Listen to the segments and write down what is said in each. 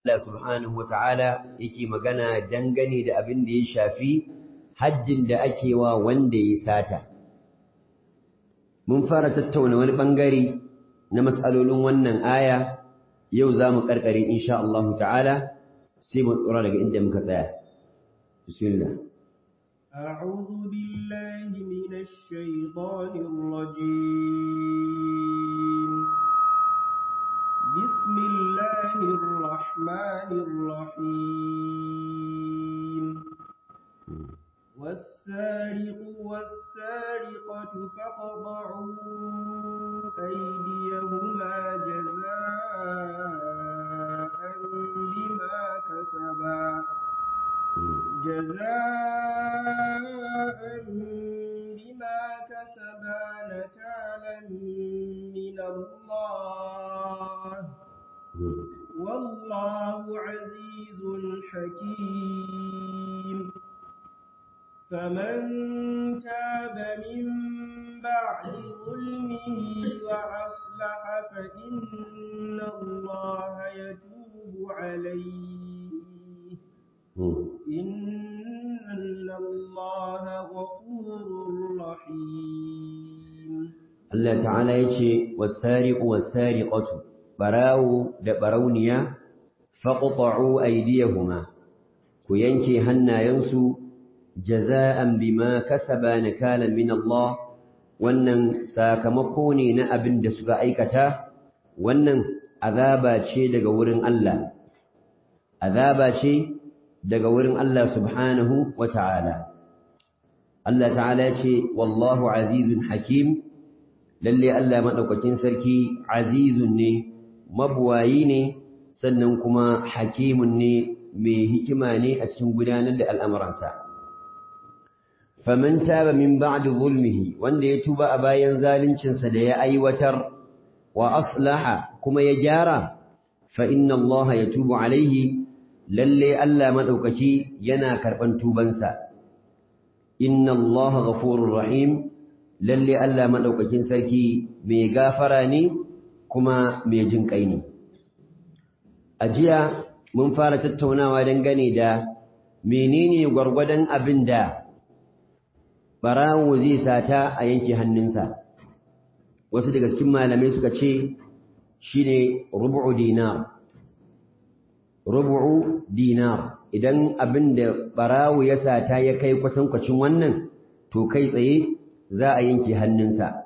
Allah subhanahu wa ta'ala yake magana dangane da abin da ya shafi hajjin da ake wa wanda ya sata. Mun fara tattauna wani ɓangare na matsalolin wannan aya, yau za mu ƙarƙare insha Allah ta'ala sai mu tsora daga inda muka tsaya. Bismillah. أعوذ بالله من الشيطان الرجيم بسم الله الرحمن الرحيم والسارق والسارقة فاقطعوا أيديهما جزاء بما كسبا جزاء بما كسبا نكالا من الله والله عزيز حكيم فمن تاب من بعد ظلمه وأصلح فإن الله يتوب عليه إن الله غفور رحيم Allah ta'ala ya ce, Wasariƙu wasariƙatu, ɓarawo da ɓarauniya, faƙuƙa'u aidiyahuma, ku yanke hannayensu, jaza'an bima kasaba nakalan min Allah, wannan sakamako ne na abin da suka aikata, wannan azaba ce daga wurin Allah. Azaba ce daga wurin Allah subhanahu wa ta'ala. Allah ta'ala ce, Wallahu azizun hakim, lalle Allah maɗaukakin sarki azizun ne, mabuwayi ne, sannan kuma hakimun ne mai hikima ne a cikin gudanar da al'amuransa. Faman taba min ba'di zulmihi wanda ya tuba a bayan zaluncinsa da ya aiwatar wa aslaha kuma ya gyara, fa inna Allah ya tubu alaihi lalle Allah madaukaki yana karban tubansa inna Allah ghafurur rahim lalle Allah madaukakin sarki mai gafara ne kuma mai jin kai ne ajiya mun fara tattaunawa dangane da menene gwargwadon abin da barawo zai sata a yanke hannunsa wasu daga cikin malamai suka ce shine rubu'u dinar rubu'u dinar idan abin da barawo ya sata ya kai kwatankwacin wannan to kai tsaye za a yanke hannunsa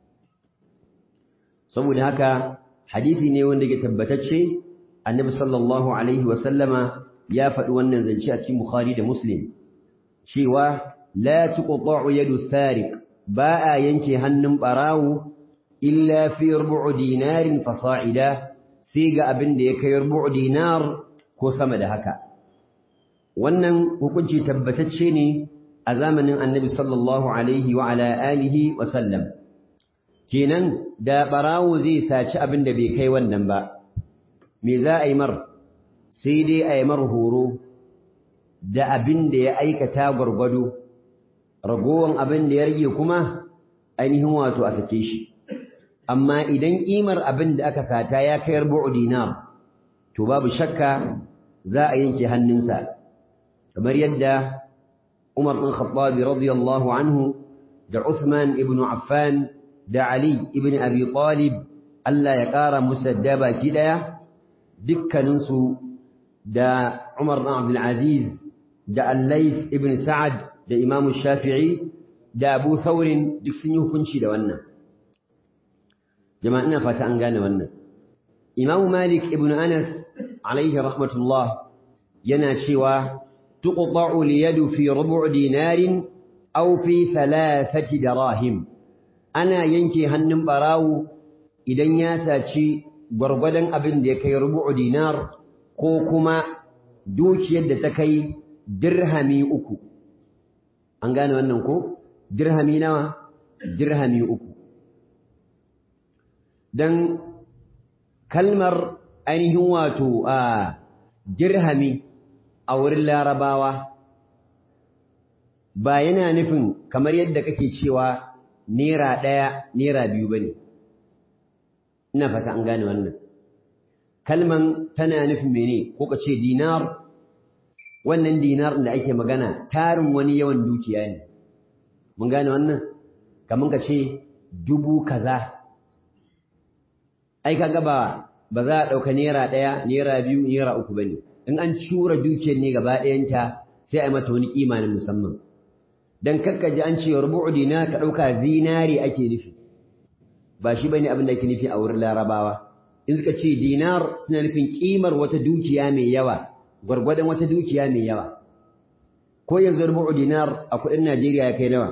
saboda haka hadisi ne wanda ke tabbatacce annabi sallallahu alaihi wa sallama ya faɗi wannan zance a cikin bukhari da muslim cewa la tuqta'u yadu sariq ba a yanke hannun barawo illa fi rubu'u dinarin fasa'ida sai ga abin da ya kai rubu dinar ko sama da haka wannan hukunci tabbatacce ne a zamanin annabi sallallahu alaihi wa ala alihi wa sallam kenan da barawo zai saci abin da bai kai wannan ba me za a yi mar sai dai a yi mar horo da abin da ya aikata gwargwado ragowan abin da ya rage kuma ainihin wato a sake shi amma idan ƙimar abin da aka sata ya kai rubu'u dinar to babu shakka za a yanke hannunsa kamar yadda Umar bin Khattab radiyallahu anhu da Uthman ibn Affan da Ali ibn Abi Talib Allah ya ƙara musu da baki daya dukkaninsu da Umar bin Abdul Aziz da Al-Layth ibn Sa'ad da Imam Shafi'i da Abu Thawr duk sun yi hukunci da wannan jama'a ina fata an gane wannan Imam Malik ibn Anas alaihi rahmatullah yana cewa tuqta'u liyadu fi rubu' dinarin aw fi thalathati darahim ana yanke hannun barawo idan ya saci gwargwadon abin da ya kai rubu' dinar ko kuma dukiyar da ta kai dirhami uku an gane wannan ko dirhami nawa dirhami uku dan kalmar ainihin wato a dirhami a wurin larabawa ba yana nufin kamar yadda kake cewa naira ɗaya naira biyu ba ne ina fata an gane wannan kalman tana nufin mene ko ka ce dinar wannan dinar da ake magana tarin wani yawan dukiya ne mun gane wannan kamar ka ce dubu kaza ai kaga ba ba za a ɗauka naira ɗaya naira biyu naira uku bane in an cura dukiyar ne gaba ɗayanta sai a yi mata wani kima na musamman dan kakkaji an ce rubu'u dinar ka ɗauka zinari ake nufi ba shi bane abin da ake nufi a wurin larabawa in suka ce dinar suna nufin kimar wata dukiya mai yawa gwargwadon wata dukiya mai yawa ko yanzu rubu'u dinar a kuɗin Najeriya ya kai nawa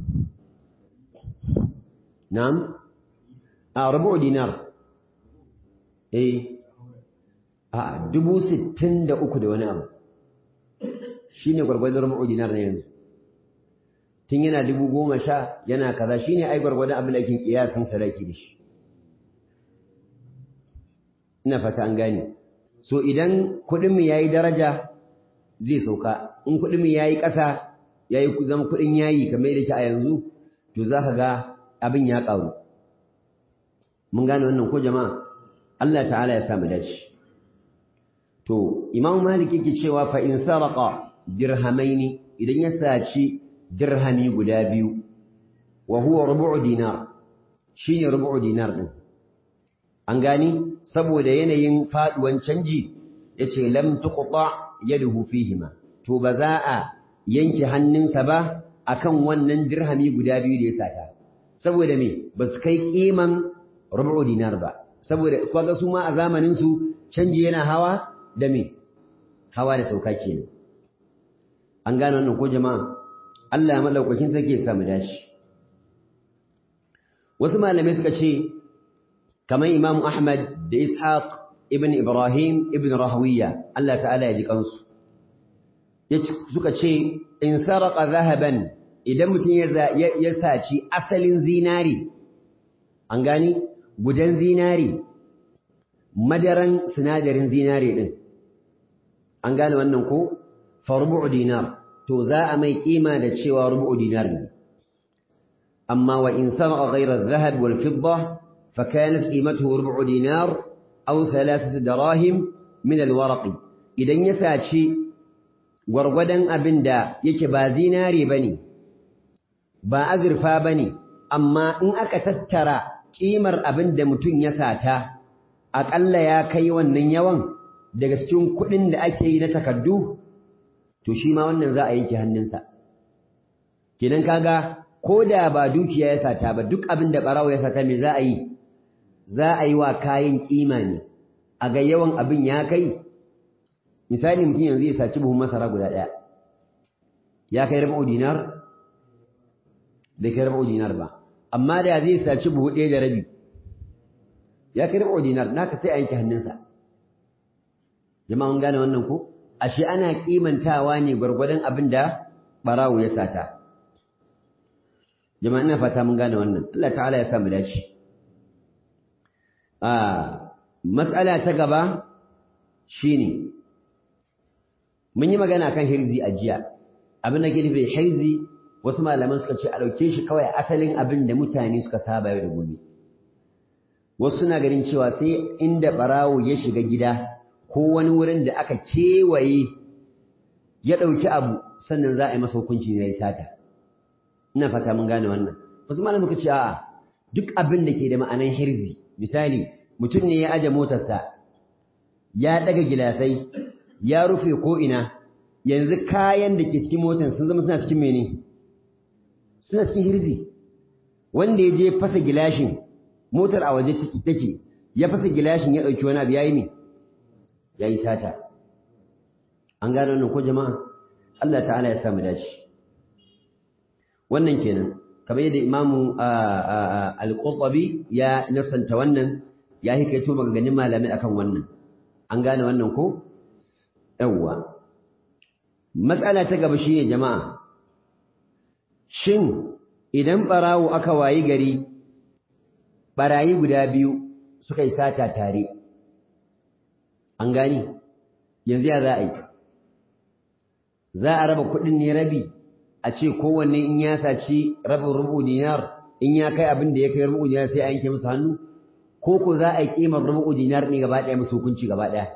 na'am a rubu'u dinar eh a dubu sittin da uku da wani abu shine gwargwadon rubu'u dinar na yanzu tun yana dubu goma sha yana kaza shine ai gwargwadon abin da ake kiyasin sadaki da shi ina fata an gane so idan kuɗin mu yayi daraja zai sauka in kuɗin mu yayi ƙasa yayi zama kuɗin yayi kamar yadda ke a yanzu to za ka ga abin ya ƙaru mun gane wannan ko jama'a Allah ta'ala ya sa mu dace to Imam Malik yake cewa fa in saraqa dirhamaini idan ya saci dirhami guda biyu wa huwa rubu'u dinar shine rubu'u dinar din an gani saboda yanayin faduwan canji yace lam tuqta yaduhu fihima to ba za a yanke hannunsa ba akan wannan dirhami guda biyu da ya sata saboda me ba su kai kiman rubu'u dinar ba saboda kaga su ma a zamanin su canji yana hawa da me hawa da sauka kenan an gane wannan ko jama'a Allah madaukakin sarki ya samu dashi wasu malamai suka ce kamar Imam Ahmad da Ishaq ibn Ibrahim ibn Rahawiya Allah ta'ala ya ji kansu suka ce in sarqa zahaban idan mutum ya saci asalin zinari an gani gudan zinari madaran sinadarin zinari din an gane wannan ko fa rubu' dinar to za a mai kima da cewa rubu' dinar ne amma wa in sarqa ghayra adh-dhahab wal fidda fa kanat qimatuhu rubu' dinar aw thalathatu darahim min al-waraq idan ya saci gwargwadon abin da yake ba zinare bane ba azurfa bane amma in aka tattara kimar abin da mutum ya sata aƙalla ya kai wannan yawan daga cikin kuɗin da ake yi na takardu to shi ma wannan za a yanke hannunsa kenan kaga ko da ba dukiya ya sata ba duk abin da ɓarawo ya sata me za a yi za a yi wa kayan kima ne a ga yawan abin ya kai misali mutum yanzu ya saci buhun masara guda ɗaya ya kai rabu dinar bai kai rabu dinar ba amma da zai saci buhu ɗaya da rabi ya kai rabu dinar naka sai a yanke hannunsa jama'a mun gane wannan ko ashe ana kimantawa ne gwargwadon abin da barawo ya sata jama'a ina fata mun gane wannan Allah ta'ala ya sa mu dace a mas'ala ta gaba shine mun yi magana kan hirzi a jiya abin da ke nufi hirzi wasu malaman suka ce a ɗauke shi kawai asalin abin da mutane suka saba yau da gobe wasu suna ganin cewa sai inda ɓarawo ya shiga gida ko wani wurin da aka kewaye ya ɗauki abu sannan za a yi masa hukunci ya yi sata ina fata mun gane wannan wasu malaman suka ce a'a duk abin da ke da ma'anan hirzi misali mutum ne ya aje motarsa ya ɗaga gilasai ya rufe ko ina yanzu kayan da ke cikin motar sun zama suna cikin mene suna cikin hirzi wanda ya je fasa gilashin motar a waje take ya fasa gilashin ya ɗauki wani abu ya yi me ya yi sata an gane wannan ko jama'a Allah ta'ala ya samu dace wannan kenan kamar yadda imamu al-qurtubi ya nasanta wannan ya hikaito maganganun malamai akan wannan an gane wannan ko yawwa matsala ta gaba shine jama'a shin idan barawo aka wayi gari barayi guda biyu suka yi sata tare an gani yanzu ya za a yi za a raba kuɗin ne rabi a ce kowanne in ya saci rabin rubu dinar in ya kai abin da ya kai rubu dinar sai a yanke musu hannu ko ko za a yi kimar rubu dinar ne gaba ɗaya musu hukunci gaba ɗaya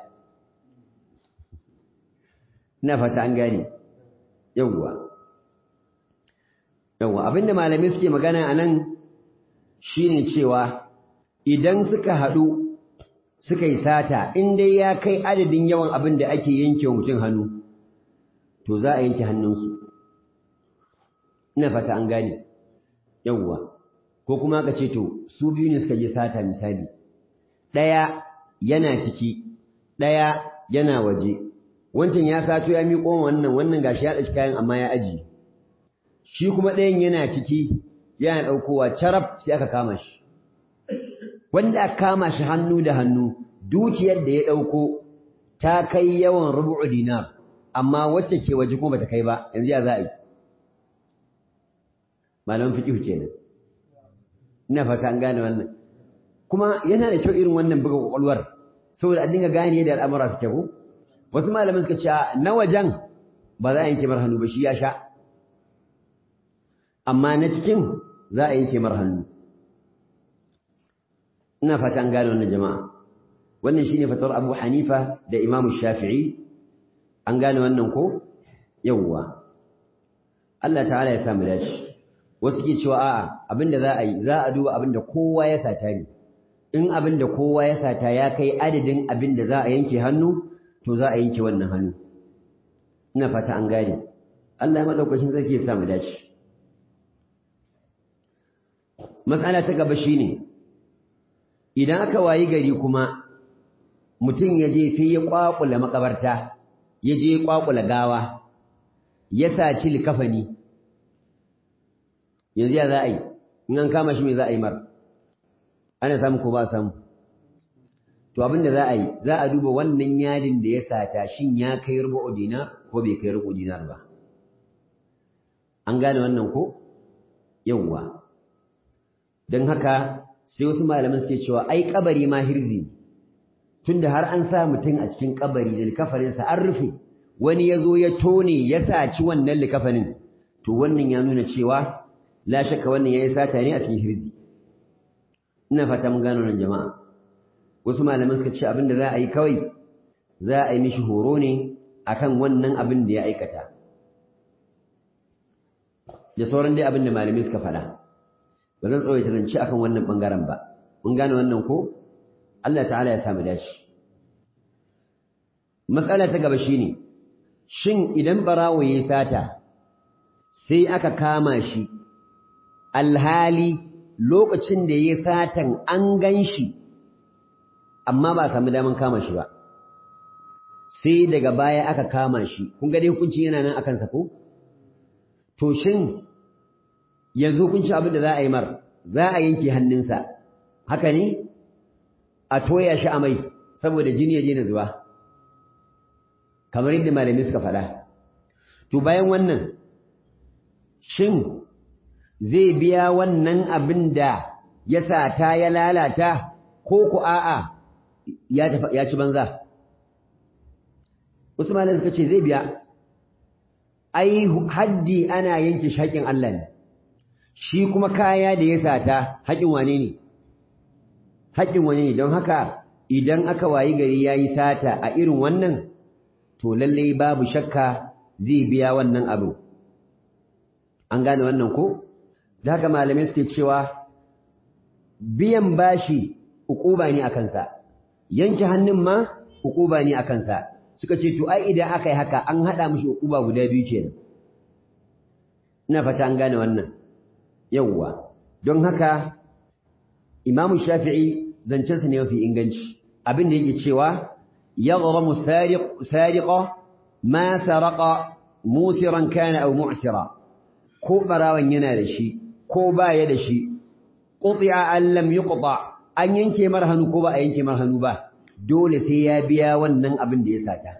ina fata an gane yawwa yawwa abinda malamai suke magana a nan shine cewa idan suka haɗu suka yi sata in dai ya kai adadin yawan abin da ake yanke wa mutum hannu to za a yanke hannunsu ina fata an gane yawwa ko kuma ka ce to su biyu ne suka je sata misali ɗaya yana ciki ɗaya yana waje wancan ya sato ya miƙo wannan wannan gashi ya ɗauki kayan amma ya aji shi kuma ɗayan yana ciki yana ɗaukowa carab sai aka kama shi wanda aka kama shi hannu da hannu dukiyar da ya ɗauko ta kai yawan rubu'u dinar amma wacce ke waje kuma bata kai ba yanzu ya za a yi malaman fiqh kenan ina fata an gane wannan kuma yana da kyau irin wannan buga kwakwalwar saboda a dinga gane yadda al'amura suke ko wasu malaman suka ce na wajen ba za a yanke mar hannu ba shi ya sha amma na cikin za a yanke mar hannu ina fata an gane wannan jama'a wannan shine fatawar Abu Hanifa da Imam Shafi'i an gane wannan ko yawwa Allah ta'ala ya samu dace wasu ke cewa a'a abinda za a yi za a duba abinda kowa ya sata ne in abinda kowa ya sata ya kai adadin abinda za a yanke hannu to za a yanke wannan hannu ina fata an gane Allah madaukakin sarki ya samu dace matsala ta gaba shine idan aka wayi gari kuma mutum ya je sai ya kwakula makabarta ya je kwakula gawa ya saci likafani yanzu ya za a yi in an kama shi me za a yi mar ana samu ko ba samu to abin da za a yi za a duba wannan yadin da ya sata shin ya kai rubu dinar ko bai kai rubu dinar ba an gane wannan ko yawwa don haka sai wasu malaman suke cewa ai kabari ma hirzi tunda har an sa mutum a cikin kabari da likafarinsa an rufe wani ya zo ya tone ya saci wannan likafanin to wannan ya nuna cewa la shakka wannan yayi sata ne a cikin hirzi ina fata mun gano nan jama'a wasu malaman suka ce abin da za a yi kawai za a yi mishi horo ne akan wannan abin da ya aikata da sauran dai abin da malamai suka faɗa ba zan tsawaita zance akan wannan bangaren ba mun gane wannan ko Allah ta'ala ya samu dashi matsala ta gaba shine shin idan barawo yayi sata sai aka kama shi alhali lokacin da yayi satan an ganshi amma ba samu daman kama shi ba sai daga baya aka kama shi kun ga dai hukunci yana nan akan sa ko to shin yanzu hukunci abin da za a yi mar za a yanke hannunsa haka ne a toya shi a mai saboda jini ya je na zuba kamar yadda malamai suka faɗa to bayan wannan shin zai biya wannan abin da ya sata ya lalata ko ku a'a ya ci banza wasu malamai suka ce zai biya ai haddi ana yanke shaƙin Allah ne shi kuma kaya da ya sata haƙin wane ne haƙin wane ne don haka idan aka wayi gari ya yi sata a irin wannan to lallai babu shakka zai biya wannan abu an gane wannan ko da haka malamai suke cewa biyan bashi ukuba ne a kansa yanke hannun ma ukuba ne a kansa suka ce to ai idan aka yi haka an haɗa mishi ukuba guda biyu kenan ina fata an gane wannan yawwa don haka imamu shafi'i zancensa ne mafi inganci abin da yake cewa yaghramu sariq sariqa ma saraqa musiran kana aw mu'sira ko barawan yana da shi ko baya da shi quti'a an lam yuqta an yanke mar hannu ko ba a yanke mar hannu ba dole sai ya biya wannan abin da ya sata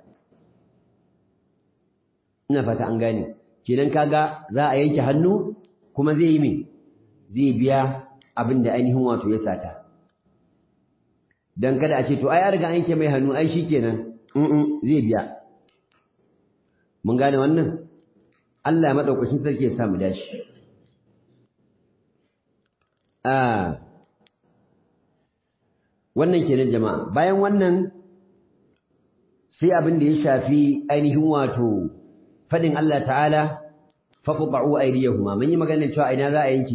ina fata an gane kenan kaga za a yanke hannu kuma zai yi me zai biya abin da ainihin wato ya sata dan kada a ce to ai an riga an yanke mai hannu ai shikenan mm zai biya mun gane wannan Allah madaukakin sarki ya samu dashi ah wannan kenan jama'a bayan wannan sai abin da ya shafi ainihin wato fadin Allah ta'ala faqta'u aydiyahuma mun yi magana cewa ina za a yanke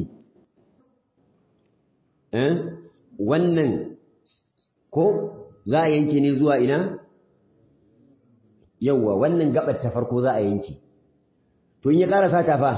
eh wannan ko za a yanke ne zuwa ina yawwa wannan gabar ta farko za a yanke to in ya ƙara sata fa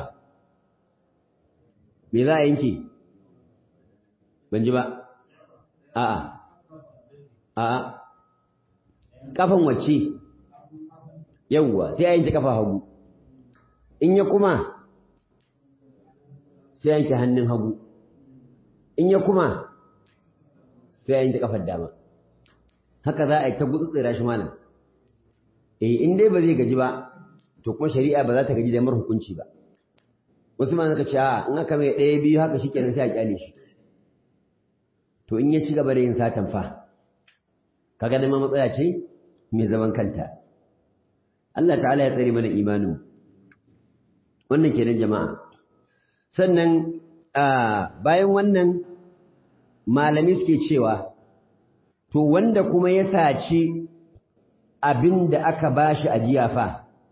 me za a yanke ban ji ba a'a a'a kafan wacce yawwa sai a yanke kafa hagu in ya kuma sai a yanke hannun hagu in ya kuma sai a yanke kafar dama haka za a yi ta gutsutsura shi malam eh in dai ba zai gaji ba to kuma shari'a ba za ta gaji da mar hukunci ba wasu ma suka ce a in aka mai ɗaya biyu haka shikenan sai a kyale shi to in ya ci gaba da yin satan fa kaga da ma matsaya ce mai zaman kanta Allah ta'ala ya tsare mana imanin wannan kenan jama'a sannan bayan wannan malami suke cewa to wanda kuma ya saci abin da aka bashi ajiya fa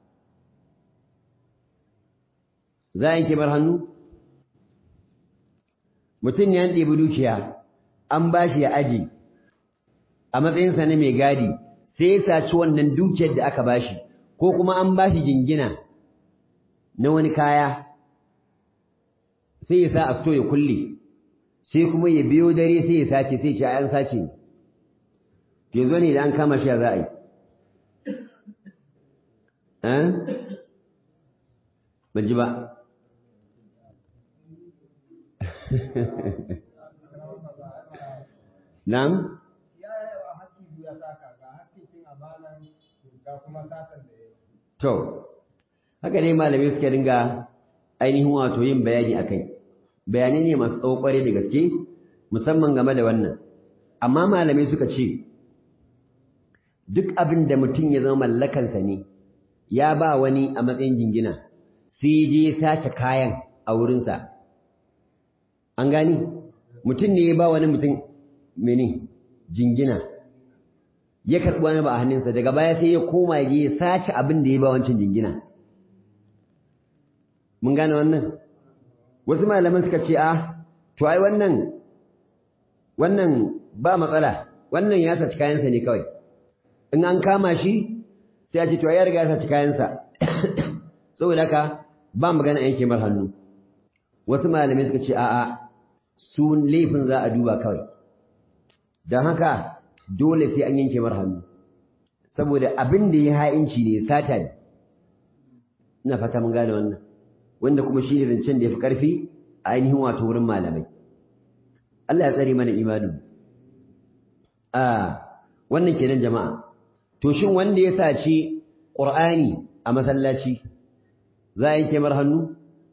za a yanke bar hannu mutum ya ɗebi dukiya an bashi ya aji a matsayinsa na mai gadi sai ya saci wannan dukiyar da aka bashi ko kuma an bashi jingina na wani kaya sai ya sa a so ya kulle sai kuma ya biyo dare sai ya sace sai ce an sace ne ke zo ne da an kama shi za a yi ban ji ba Na'am? To, haka ne malamai suke dinga ainihin wato yin bayani a kai. Bayanai ne masu tsawo ƙware da gaske, musamman game da wannan. Amma malamai suka ce, duk abin da mutum ya zama mallakansa ne, ya ba wani a matsayin jingina, sai je sace kayan a wurinsa. An gani? Mutum ne ya ba wani mutum mene jingina. ya karɓi wani ba a hannunsa daga baya sai ya koma ya je ya sace abin da ya ba wancan jingina mun gane wannan wasu malaman suka ce a to ai wannan wannan ba matsala wannan ya saci kayansa ne kawai in an kama shi sai a ce to ya riga ya saci kayansa saboda haka ba magana yanke mar hannu wasu malamai suka ce a'a su laifin za a duba kawai don haka dole sai an yanke mar hannu saboda abin da ya ha'inci ne sata ne ina fata mun gane wannan wanda kuma shi ne zancen da ya fi ƙarfi a ainihin wato wurin malamai Allah ya tsare mana imanin a wannan kenan jama'a to shin wanda ya saci Qur'ani a masallaci za a yanke mar hannu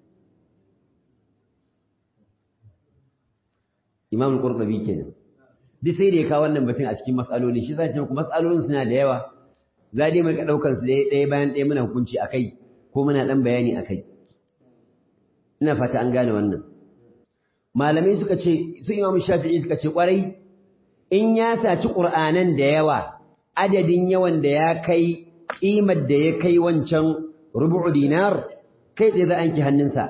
Imam Qurtubi kenan duk sai da ya kawo wannan batun a cikin matsaloli shi zai ce muku matsalolin suna da yawa za dai mai ɗaukar su ɗaya bayan ɗaya muna hukunci a kai ko muna ɗan bayani a kai ina fata an gane wannan malamai suka ce su imamu shafi'i suka ce ƙwarai in ya saci ƙur'anan da yawa adadin yawan da ya kai ƙimar da ya kai wancan rubu'u dinar kai tsaye za a yanke hannunsa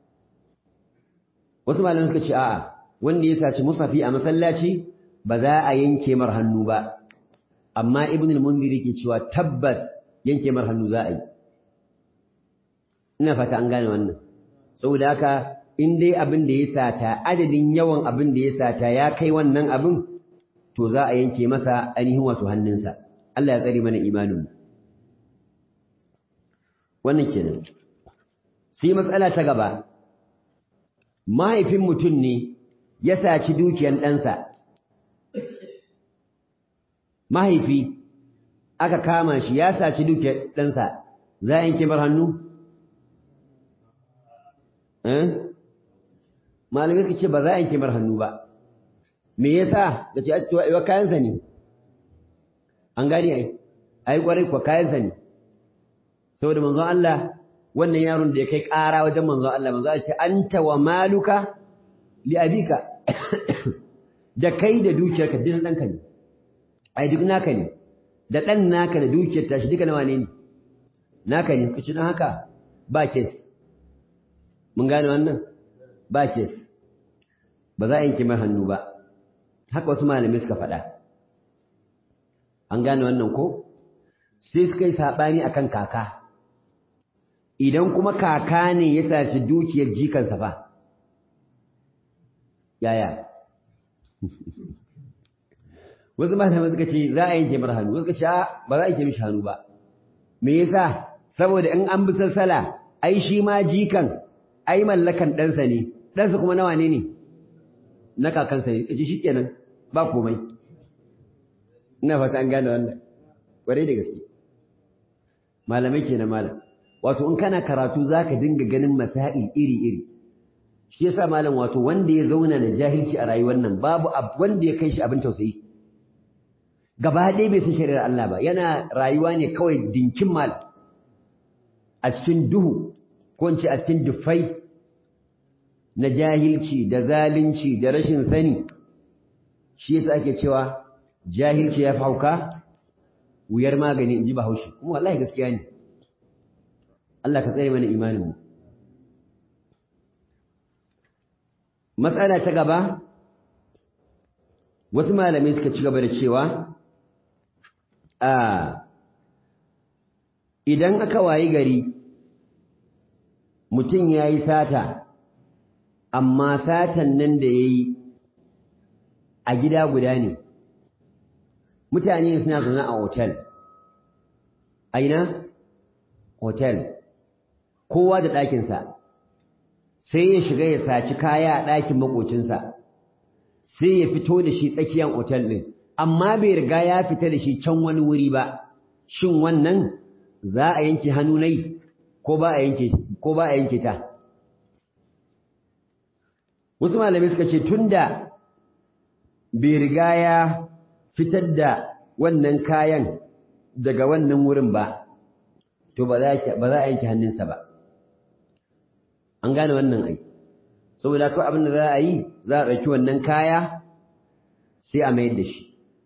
wasu malamai suka ce a'a wanda ya saci musafi a masallaci ba za a yanke mar hannu ba amma ibn al-mundir yake cewa tabbas yanke mar hannu za a yi ina fata an gane wannan saboda haka in dai abin da ya sata adadin yawan abin da ya sata ya kai wannan abin to za a yanke masa ainihin wato hannunsa Allah ya tsare mana imanin wannan kenan sai matsala ta gaba mahaifin mutum ne ya saci dukiyan ɗansa mahaifi aka kama shi ya saci dukiyar ɗansa za a yanke bar hannu? malamai ka ce ba za a yanke bar hannu ba me yasa da ce wa kayansa ne an gani ai ai kwarai kuwa kayansa ne saboda manzon Allah wannan yaron da ya kai ƙara wajen manzon Allah manzon Allah ce anta wa maluka li abika da kai da dukiyarka duk ɗanka ne ai duk naka ne da ɗan naka da dukiyar tashi duka nawa ne ne naka ne kace dan haka ba kes mun gane wannan ba kes ba za a yanke mai hannu ba haka wasu malamai suka faɗa an gane wannan ko sai suka yi saɓani akan kaka idan kuma kaka ne ya saci dukiyar jikansa fa yaya wasu malamai suka ce za a yanke mar hannu wasu suka ce ba za a yanke mishi hannu ba me yasa saboda in an bi sassala ai shi ma jikan ai mallakan ɗansa ne ɗansa kuma nawa ne ne na kakansa ne kace shikenan ba komai ina fata an gane wannan kwarai da gaske malamai kenan malam wato in kana karatu zaka dinga ganin masail iri iri shi yasa malam wato wanda ya zauna da jahilci a rayuwar nan babu wanda ya kai shi abin tausayi gaba ɗaya bai san shari'ar Allah ba yana rayuwa ne kawai dinkin mal a cikin duhu ko in ce a cikin dufai na jahilci da zalunci da rashin sani shi yasa ake cewa jahilci ya hauka wuyar magani in ji bahaushe kuma wallahi gaskiya ne Allah ka tsare mana imanin mu matsala ta gaba wasu malamai suka ci gaba da cewa a idan aka wayi gari mutum ya yi sata amma satan nan da ya yi a gida guda ne mutane suna zaune a otel aina otel kowa da ɗakinsa sai ya shiga ya saci kaya a ɗakin makocinsa sai ya fito da shi tsakiyar otel ɗin amma bai riga ya fita da shi can wani wuri ba shin wannan za a yanke hannu nai ko ba a yanke ko ba a yanke ta wasu malamai suka ce tunda bai riga ya fitar da wannan kayan daga wannan wurin ba to ba za a yanke hannunsa ba an gane wannan ai saboda kawai abin da za a yi za a ɗauki wannan kaya sai a mayar da shi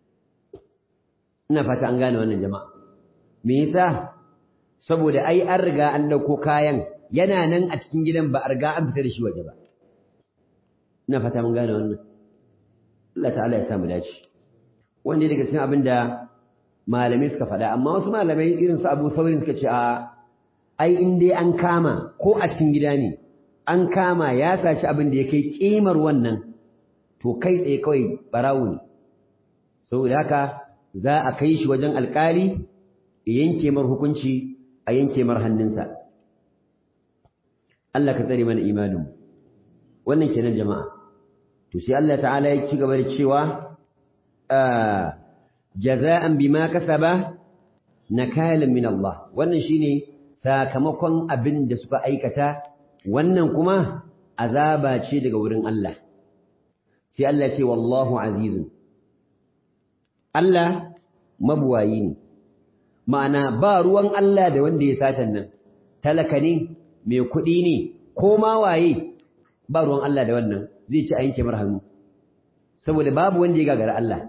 ina fata an gane wannan jama'a me yasa saboda ai an riga an ɗauko kayan yana nan a cikin gidan ba a riga an fita da shi waje ba ina fata mun gane wannan Allah ta'ala ya samu dace wanda daga cikin abin da malamai suka faɗa amma wasu malamai irin su Abu Saurin suka ce a ai in dai an kama ko a cikin gida ne an kama ya saci abin da ya kai kimar wannan to kai tsaye kawai barawo ne saboda haka za a kai shi wajen alkali ya yanke mar hukunci a yanke mar hannunsa Allah ka tsare mana imanin wannan kenan jama'a to sai Allah ta'ala ya ci gaba da cewa jaza'an bima kasaba nakalan min Allah wannan shine sakamakon abin da suka aikata wannan kuma azaba ce daga wurin Allah sai Allah ce wallahu azizun Allah mabuwayi ne ma'ana ba ruwan Allah da wanda ya satan nan talaka ne mai kuɗi ne ko ma waye ba ruwan Allah da wannan zai ci a yanke mar hannu saboda babu wanda ya gagara Allah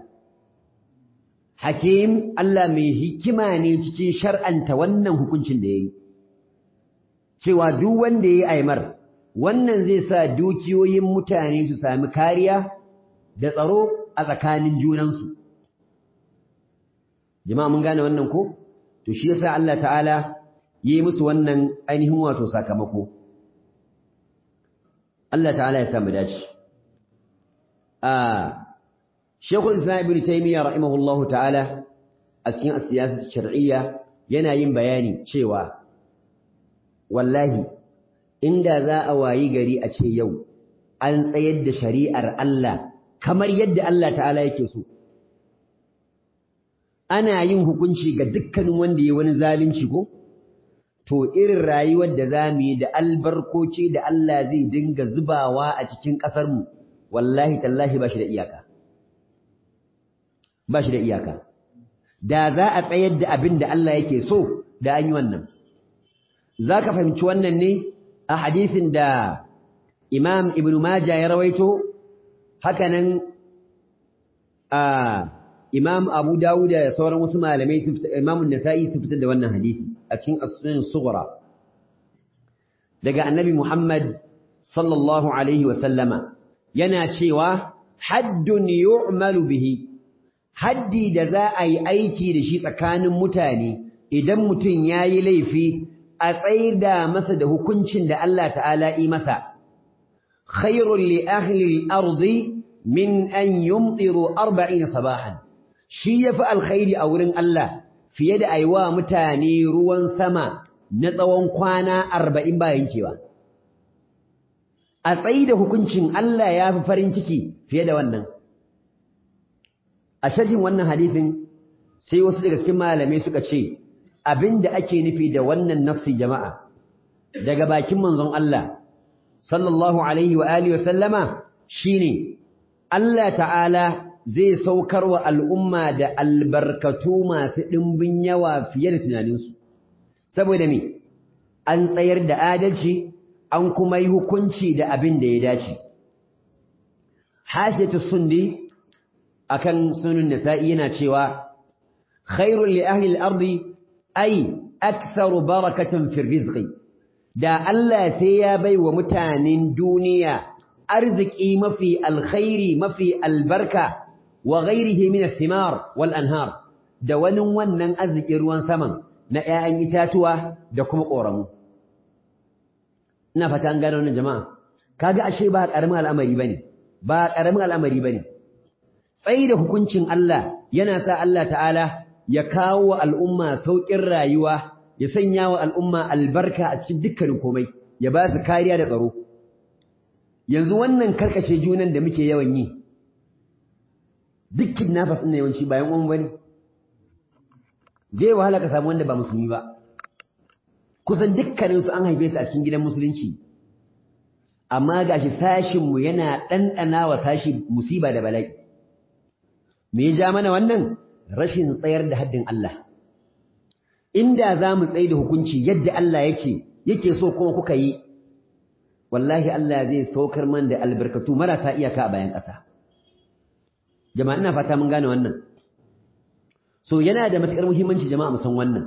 hakim Allah mai hikima ne cikin shar'anta wannan hukuncin da yayi cewa duk wanda yayi aimar wannan zai sa dukiyoyin mutane su sami kariya da tsaro a tsakanin junansu jama'a mun gane wannan ko to shi yasa Allah ta'ala yi musu wannan ainihin wato sakamako Allah ta'ala ya samu dace a Sheikhul Islam Ibn Taymiyyah rahimahullahu ta'ala a cikin siyasar shar'iyya yana yin bayani cewa wallahi inda za a wayi gari a ce yau an tsayar da shari'ar Allah kamar yadda Allah ta'ala yake so ana yin hukunci ga dukkanin wanda ya wani zalunci ko to irin rayuwar da za mu yi da albarkoci da Allah zai dinga zubawa a cikin ƙasarmu wallahi tallahi ba shi da iyaka ba shi da iyaka da za a tsayar da abin da Allah yake so da an yi wannan za ka fahimci wannan ne a hadisin da imam ibn majah ya rawaito hakanan Imam Abu Dawud da sauran wasu malamai Imam Nasa'i su fitar da wannan hadisi a cikin As-Sunan Sughra daga Annabi Muhammad sallallahu alaihi wa sallama yana cewa haddun yu'malu bihi haddi da za a yi aiki da shi tsakanin mutane idan mutum yayi laifi a tsaida masa da hukuncin da Allah ta'ala yi masa khairul li ahli al-ardi min an yumtiru 40 sabahan shi yafi alkhairi a wurin Allah fiye da aiwa mutane ruwan sama na tsawon kwana 40 bayan kewa a tsaida hukuncin Allah ya fi farin ciki fiye da wannan a shajin wannan hadisin sai wasu daga cikin malamai suka ce abinda ake nufi da wannan nafsi jama'a daga bakin manzon Allah sallallahu alaihi wa alihi wa sallama shine Allah ta'ala zai saukar wa al'umma da albarkatu masu ɗimbin yawa fiye da tunaninsu saboda me an tsayar da adalci an kuma yi hukunci da abin da ya dace hasiyatu sundi akan sunan nasa'i yana cewa khairul li ahli al-ardi ay aktharu barakatan fi rizqi da Allah sai ya bai wa mutanen duniya arziki mafi alkhairi mafi albarka wa ghairihi min ath-thimar wal anhar da wani wannan arzikin ruwan saman na 'ya'yan itatuwa da kuma ƙoramu ina fata an gano wannan jama'a kaga ashe ba karamin al'amari bane ba karamin al'amari bane tsayi da hukuncin Allah yana sa Allah ta'ala ya kawo wa al'umma saukin rayuwa ya sanya wa al'umma albarka a cikin dukkanin komai ya ba su kariya da tsaro yanzu wannan karkashe junan da muke yawan yi dukkin nafas ɗin yawanci bayan uwan bane zai wahala ka samu wanda ba musulmi ba kusan dukkaninsu an haife su a cikin gidan musulunci amma gashi sashinmu yana ɗanɗana wa sashi musiba da bala'i me ya ja mana wannan rashin tsayar da haddin Allah inda za mu tsaye da hukunci yadda Allah yake yake so kuma kuka yi wallahi Allah zai saukar man da albarkatu marasa iyaka a bayan ƙasa jama'a ina fata mun gane wannan so yana da matuƙar muhimmanci jama'a mu san wannan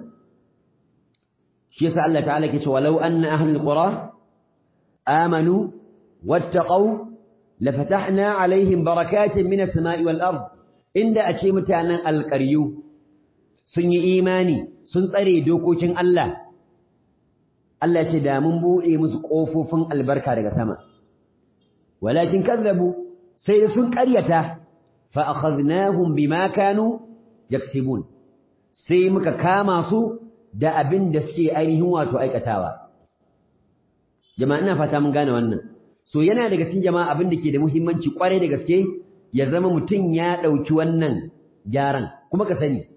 shi yasa Allah ta'ala ke cewa law anna ahlul qura amanu wattaqau lafatahna alaihim barakatin minas sama'i wal ard inda a ce mutanen alƙaryu sun yi imani sun tsare dokokin Allah Allah ce da mun buɗe musu ƙofofin albarka daga sama walakin kazzabu sai da sun ƙaryata fa akhadnahum bima kanu yaksibun sai muka kama su da abin da suke ainihin wato aikatawa jama'a ina fata mun gane wannan so yana daga cikin jama'a abin da ke da muhimmanci kwarai da gaske ya zama mutum ya ɗauki wannan gyaran kuma ka sani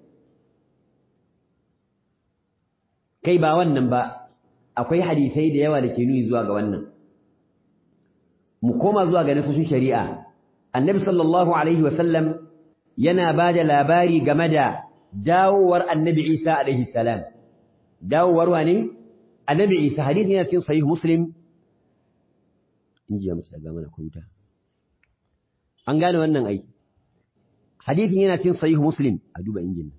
kai ba wannan ba akwai hadisai da yawa da ke nuni zuwa ga wannan mu koma zuwa ga nasoshin shari'a annabi sallallahu alaihi wasallam yana ba da labari game da dawowar annabi isa alaihi salam dawowar wane annabi isa hadisi yana cikin sahih muslim in ji musu daga mana kwamfuta an gane wannan ai hadisin yana cikin sahih muslim a duba injin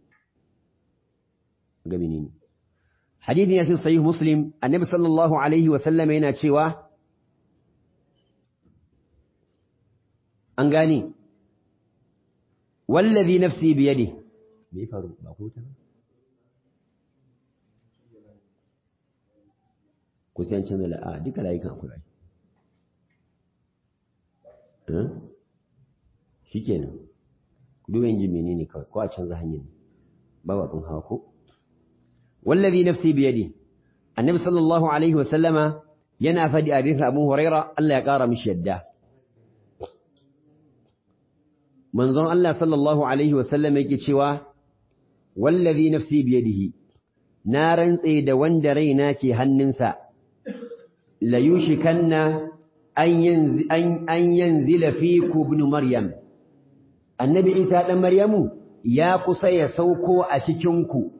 ga menene hadisin yana cikin sahih muslim annabi sallallahu alaihi wa sallam yana cewa an gane wallazi nafsi biyadi me faru ba ko ta ku san canza la'a duka layukan akwai shi kenan duba injin menene kawai ko a canza hanyar babu abin hawa ko wallazi nafsi biyadi annabi sallallahu alaihi wa sallama yana fadi hadisin abu huraira Allah ya kara mishi yadda manzon Allah sallallahu alaihi wa sallama yake cewa wallazi nafsi biyadihi na rantse da wanda raina ke hannunsa la yushikanna an yanzila fiku ibn maryam annabi isa dan maryamu ya kusa ya sauko a cikin ku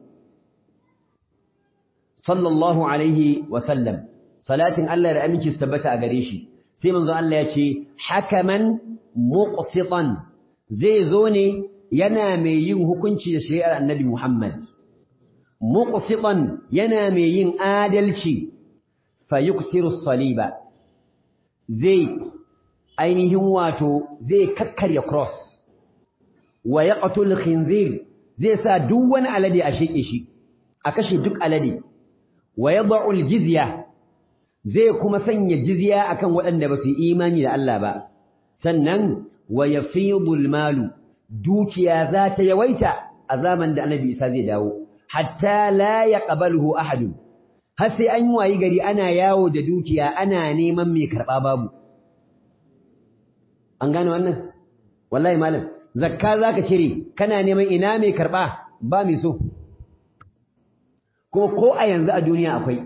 sallallahu alaihi wa sallam salatin Allah da aminci su tabbata a gare shi sai manzo Allah ya ce hakaman muqsitan zai zo ne yana mai yin hukunci da shari'ar annabi Muhammad muqsitan yana mai yin adalci fa yuksiru saliba zai ainihin wato zai kakkarya cross wa yaqtul khinzir zai sa duk wani alade a sheke shi a kashe duk alade wa yad'u jizya zai kuma sanya jizya akan waɗanda ba su yi imani da Allah ba sannan wa yafidul malu dukiya za ta yawaita a zaman da Annabi Isa zai dawo hatta la yaqbaluhu ahad har sai an wayi gari ana yawo da dukiya ana neman mai karba babu an gane wannan wallahi malam zakka zaka cire kana neman ina mai karba ba mai so kuma ko a yanzu a duniya akwai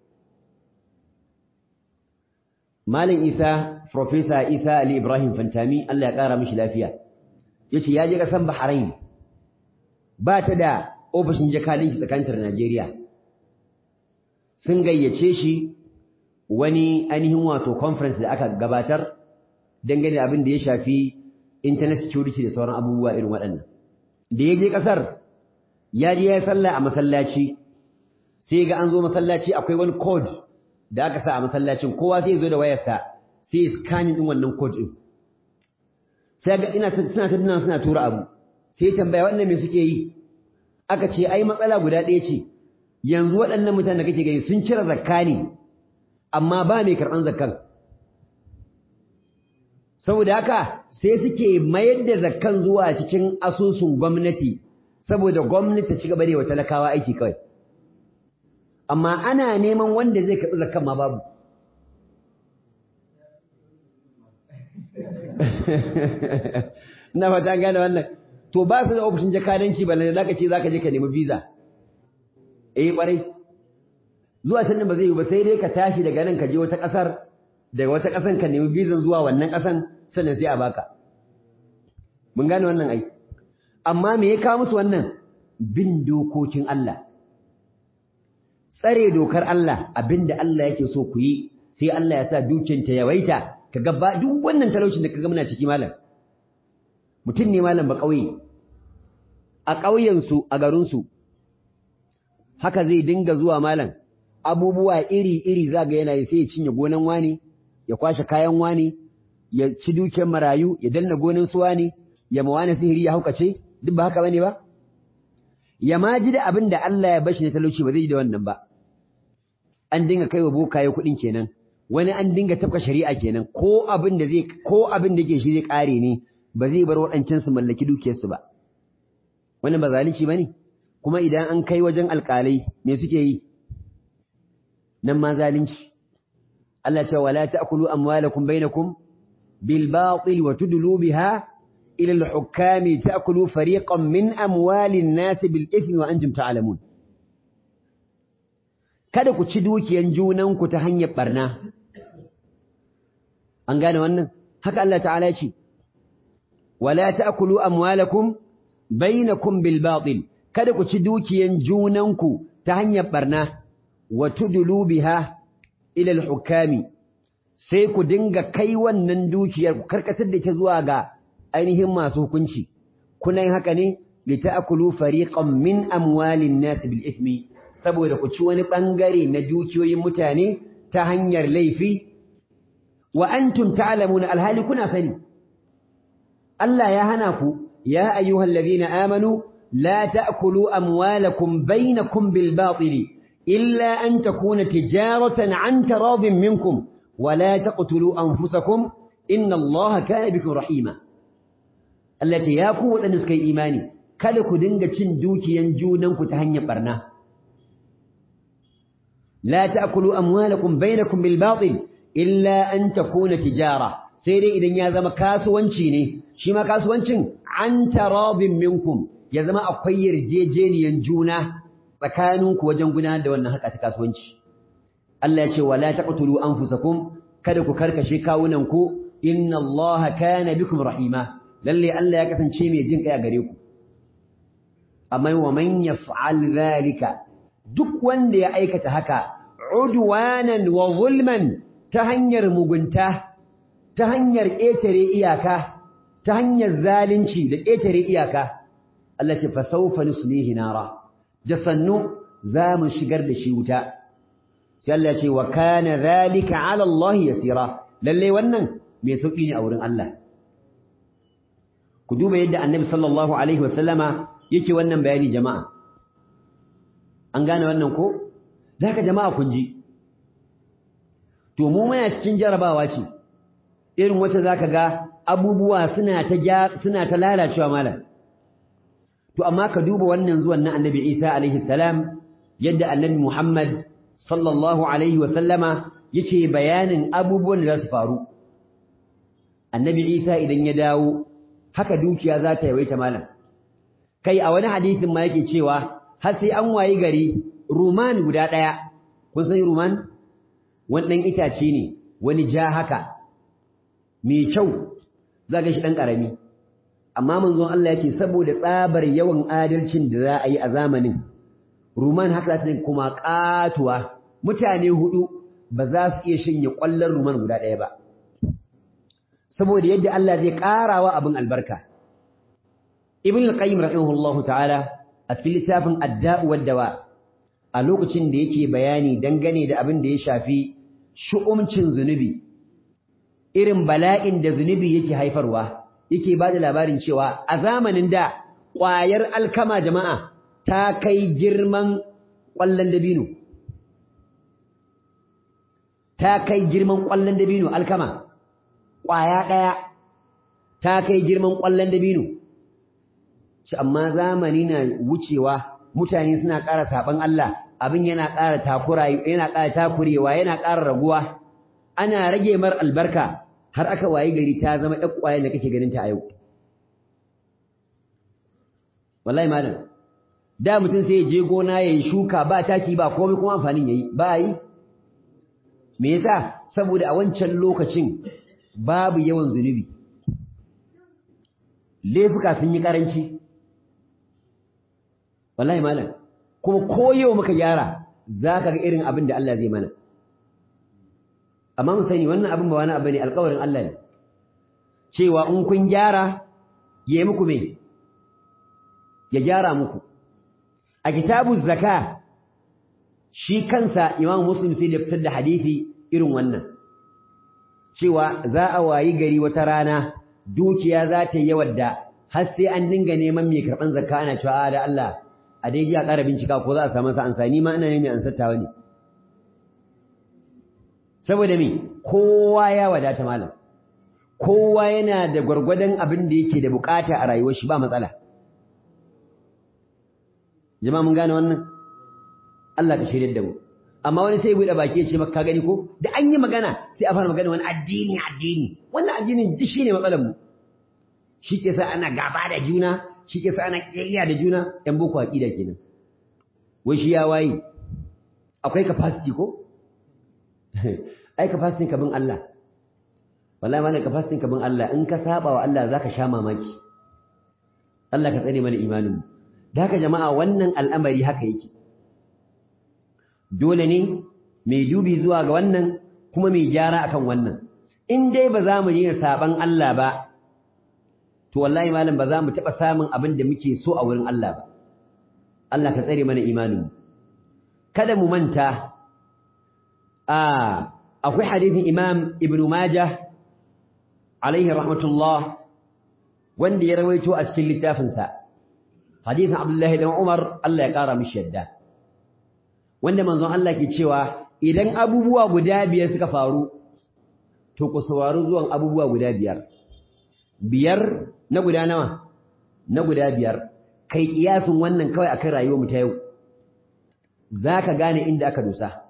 Malam Isa, Profesa Isa Ali Ibrahim Fantami, Allah ya ƙara mishi lafiya, ya ce ya je ƙasan Bahrain, ba ta da ofishin jakadanci tsakaninta da Najeriya. Sun gayyace shi wani ainihin wato conference da aka gabatar dangane da abin da ya shafi internet security da sauran abubuwa irin waɗannan. Da ya je ƙasar, ya je ya yi sallah a masallaci, sai ga an zo masallaci akwai wani code da aka sa a masallacin kowa sai zo da wayarsa sai scanning din wannan code din sai ga ina suna tattuna suna tura abu sai tambaya wannan me suke yi aka ce ai matsala guda ɗaya ce yanzu waɗannan mutanen da kake gani sun cire zakka ne amma ba mai karɓan zakkan saboda haka sai suke mayar da zakkan zuwa cikin asusun gwamnati saboda gwamnati ta ci gaba da wa talakawa aiki kawai amma ana neman wanda zai karɓi zakkan ma babu na fata gane wannan to ba su da ofishin jakadanci ba da zaka ce zaka je ka nemi visa eh kwarai zuwa can ba zai yi ba sai dai ka tashi daga nan ka je wata ƙasar daga wata ƙasan ka nemi visa zuwa wannan ƙasan sannan sai a baka mun gane wannan ai amma me ya kawo musu wannan bin dokokin Allah tsare dokar Allah abinda Allah yake so ku yi sai Allah ya sa dukiyarta yawaita kaga ba duk wannan talaucin da kaga muna ciki malam mutum ne malam ba kauye a ƙauyen su a garin su haka zai dinga zuwa malam abubuwa iri iri zaga yana yi sai ya cinye gonan wani ya kwashe kayan wani ya ci dukiyar marayu ya danna gonan su wani ya mawana sihiri ya haukace duk ba haka bane ba ya ma ji da abin da Allah ya bashi na talauci ba zai ji da wannan ba an dinga kaiwa bokaye kuɗin kenan wani an dinga tafka shari'a kenan ko abin da zai ko abin da ke shi zai ƙare ne ba zai bar waɗancan su mallaki dukiyarsu ba wannan ba zalunci bane kuma idan an kai wajen alƙalai me suke yi nan ma zalunci Allah ce wala ta'kulu amwalakum bainakum bil batil wa tudlu biha ila al hukami ta'kulu fariqan min amwalin nas bil ithmi wa antum ta'lamun kada ku ci dukiyan junanku ta hanyar barna an gane wannan haka Allah ta'ala ya ce wala ta'kulu amwalakum bainakum bil batil kada ku ci dukiyan junanku ta hanyar barna wa tudlu biha ila al hukami sai ku dinga kai wannan dukiyar ku karkatar da ta zuwa ga ainihin masu hukunci kuna yin haka ne li ta'kulu fariqan min amwalin nas bil ithmi saboda ku ci wani ɓangare na dukiyoyin mutane ta hanyar laifi wa antum ta'lamuna alhali kuna sani Allah ya hana ku ya ayyuhal ladina amanu la ta'kulu amwalakum bainakum bil batili illa an takuna tijaratan an taradin minkum wa la taqtulu anfusakum inna Allaha kana bikum rahima allati ya ku wadanda suka yi imani kada ku dinga cin dukiyan junanku ta hanyar barna لا تأكلوا أموالكم بينكم بالباطل إلا أن تكون تجارة سيدي إذن يازم كاسوانشيني شما كاسوانشين عن تراض منكم يازم أقير جيجين ينجونا فكانوا وجنقنا دوانا هكا تكاسوانش الله يقول ولا تقتلوا أنفسكم كدكو كرك شكاوننكو إن الله كان بكم رحيما للي ألا يكسن شيمي جنك يا غريكم أما ومن يفعل ذلك duk wanda ya aikata haka udwanan wa zulman ta hanyar mugunta ta hanyar ƙetare iyaka ta hanyar zalunci da ƙetare iyaka Allah ce fa sawfa nuslihi nara da sannu za mu shigar da shi wuta sai Allah ce wa kana zalika ala Allah yasira lalle wannan mai sauki ne a wurin Allah ku duba yadda Annabi sallallahu alaihi wasallama yake wannan bayani jama'a an gane wannan ko zaka jama'a kun ji to mu muna cikin jarabawa ce irin wacce zaka ga abubuwa suna ta suna ta lalacewa malam to amma ka duba wannan zuwan na Annabi Isa alaihi salam yadda Annabi Muhammad sallallahu alaihi wa sallama yake bayanin abubuwan da za su faru Annabi Isa idan ya dawo haka dukiya za ta yawaita malam kai a wani hadisin ma yake cewa har sai an wayi gari ruman guda daya kun san ruman wannan itace ne wani ja haka mai kyau zaka shi dan karami amma manzon Allah yake saboda tsabar yawan adalcin da za a yi a zamanin ruman haka za ta kuma katuwa mutane hudu ba za su iya shanye kwallon ruman guda ɗaya ba saboda yadda Allah zai karawa abin albarka ibn al-qayyim rahimahullahu ta'ala a cikin littafin ad-da'u wad-dawa a lokacin da yake bayani dangane da abin da ya shafi shu'umcin zunubi irin bala'in da zunubi yake haifarwa yake bada labarin cewa a zamanin da ƙwayar alkama jama'a ta kai girman ƙwallon dabino ta kai girman ƙwallon dabino alkama ƙwaya ɗaya ta kai girman ƙwallon dabino shi amma zamani na wucewa mutane suna ƙara saɓan Allah abin yana ƙara takura yana ƙara takurewa yana ƙara raguwa ana rage mar albarka har aka wayi gari ta zama ɗan ƙwayar da kake ganin ta a yau wallahi malam da mutum sai ya je gona yayi shuka ba taki ba komai kuma amfanin yayi ba yi me yasa saboda a wancan lokacin babu yawan zunubi laifuka sun yi karanci wallahi malam kuma ko yau muka gyara zaka ga irin abin da Allah zai mana amma mu sani wannan abin ba wani abu ne alƙawarin Allah ne cewa in kun gyara yayi muku me ya gyara muku a kitabu zaka shi kansa imam muslim sai da fitar da hadisi irin wannan cewa za a wayi gari wata rana dukiya za ta yi yawar da har sai an dinga neman mai karɓan zakka ana cewa da Allah a dai ji a ƙara bincika ko za a samu sa ansa ni ma ina ne mai ansattawa ne saboda me kowa ya wadata malam kowa yana da gwargwadon abin da yake da bukata a rayuwar shi ba matsala jama'a mun gane wannan Allah ka shirye da mu amma wani sai bude baki ya ce maka ka gani ko da an yi magana sai a fara magana wani addini addini wannan addinin duk shine matsalar mu shi ke sa ana gaba da juna shi ke sa ana kiyayya da juna yan boko aqida kenan wai shi ya waye akwai capacity ko ai capacity ka bin Allah wallahi mana capacity ka bin Allah in ka saba wa Allah zaka sha mamaki Allah ka tsare mana imanin mu da haka jama'a wannan al'amari haka yake dole ne mai dubi zuwa ga wannan kuma mai gyara akan wannan in dai ba za mu yi saban Allah ba to wallahi malam ba za mu taɓa samun abin da muke so a wurin Allah ba Allah ka tsare mana imanin kada mu manta a akwai hadisin Imam Ibn Majah alaihi rahmatullah wanda ya rawaito a cikin littafinsa hadisin Abdullahi dan Umar Allah ya kara mishi yadda wanda manzon Allah ke cewa idan abubuwa guda biyar suka faru to ku saurari zuwan abubuwa guda biyar biyar na guda nawa na guda biyar kai kiyasin wannan kawai akan rayuwar mu ta yau zaka gane inda aka dosa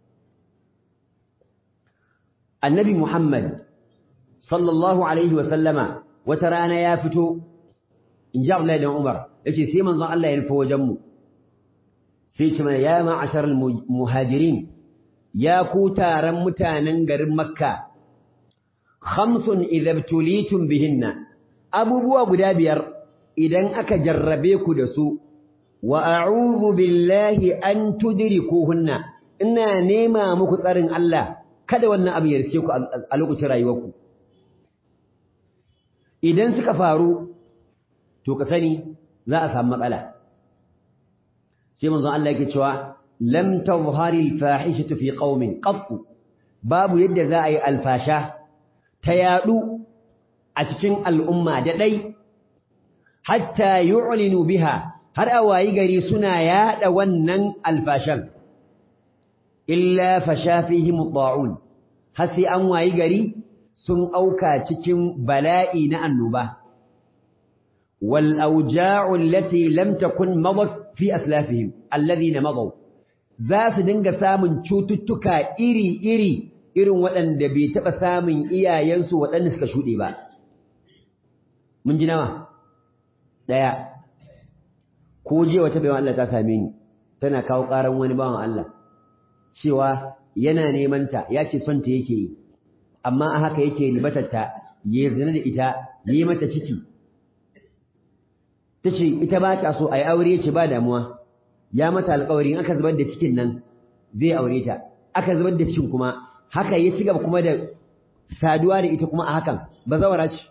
annabi Muhammad sallallahu alaihi wa sallama wata rana ya fito in ji Abdullahi dan Umar yace sai manzon Allah ya rufe wajen mu sai ce mana ya ma'ashar muhajirin ya ku taron mutanen garin Makka khamsun idza tulitum bihinna abubuwa guda biyar idan aka jarrabe ku da su wa a'udhu billahi an tudrikuhunna ina nema muku tsarin Allah kada wannan abu ya riske ku a lokacin rayuwarku idan suka faru to ka sani za a samu matsala sai manzon Allah yake cewa lam tazhari al-fahishatu fi qaumin qatt babu yadda za a yi alfasha ta yadu a cikin al'umma da dai hatta yu'linu biha har a wayi gari suna yada wannan alfashan illa fasha fihim ta'un har sai an wayi gari sun auka cikin bala'i na annoba wal awja'u allati lam takun madat fi aslafihim alladhina madaw za su dinga samun cututtuka iri-iri irin waɗanda bai taɓa samun iyayensu waɗanda suka shuɗe ba mun ji nawa ɗaya ko je wata bayan Allah ta same ni tana kawo ƙaran wani bawan Allah cewa yana neman ta ya ce son ta yake yi amma a haka yake ribatarta ya zina da ita yi mata ciki ta ce ita ba ta so a yi aure ce ba damuwa ya mata alƙawari in aka zubar da cikin nan zai aure ta aka zubar da cikin kuma haka ya ci gaba kuma da saduwa da ita kuma a hakan ba zawara ce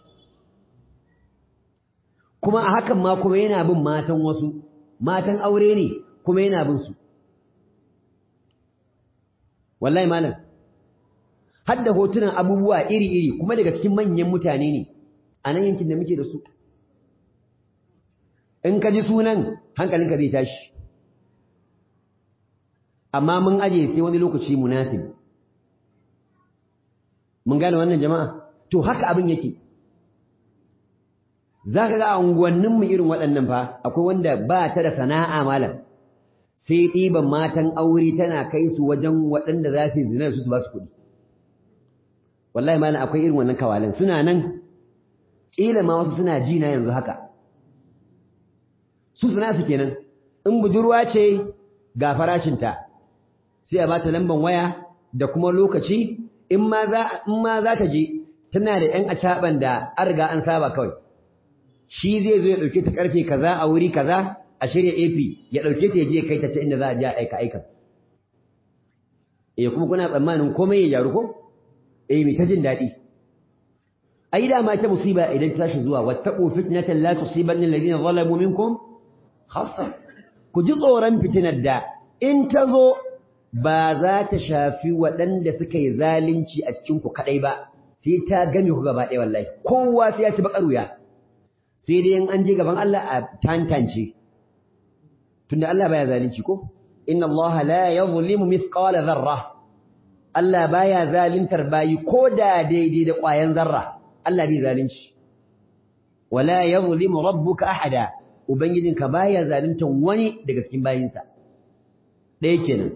kuma a hakan ma kuma yana bin matan wasu matan aure ne kuma yana bin su wallahi malam har da hotunan abubuwa iri-iri kuma daga cikin manyan mutane ne a nan yankin da muke da su in ka ji sunan hankalinka zai tashi amma mun aje sai wani lokaci munasib mun gane wannan jama'a to haka abin yake za ka ga a unguwanninmu irin waɗannan fa akwai wanda ba ta da sana'a malam sai ɗiban matan aure tana kai su wajen waɗanda za su yi zina su su ba su kuɗi wallahi malam akwai irin wannan kawalan suna nan ƙila ma wasu suna ji na yanzu haka su suna su kenan in budurwa ce ga farashinta sai a bata lamban waya da kuma lokaci in ma za in ma za ta je tana da ƴan acaban da an riga an saba kawai shi zai zo ya dauke ta karfe kaza a wuri kaza a shirya AP ya dauke ta ya je kai ta ta inda za a je a aika aika eh kuma kuna tsammanin komai ya jaru ko eh mai ta jin daɗi ai da ma ta musiba idan ta tashi zuwa wattaqu fitnatan la tusibanna alladhina zalamu minkum khassa ku ji tsoron fitinar da in ta zo ba za ta shafi waɗanda suka yi zalunci a cikin ku kadai ba sai ta game ku gaba ɗaya wallahi kowa sai ya ci bakar wuya sai dai in an je gaban Allah a tantance tunda Allah baya zalunci ko inna Allah la yuzlimu mithqala dharra Allah baya zaluntar bayi ko da daidai da ƙwayan zarra Allah bai zalunci wala yuzlimu rabbuka ahada ubangijinka baya zaluntar wani daga cikin bayinsa ɗaya kenan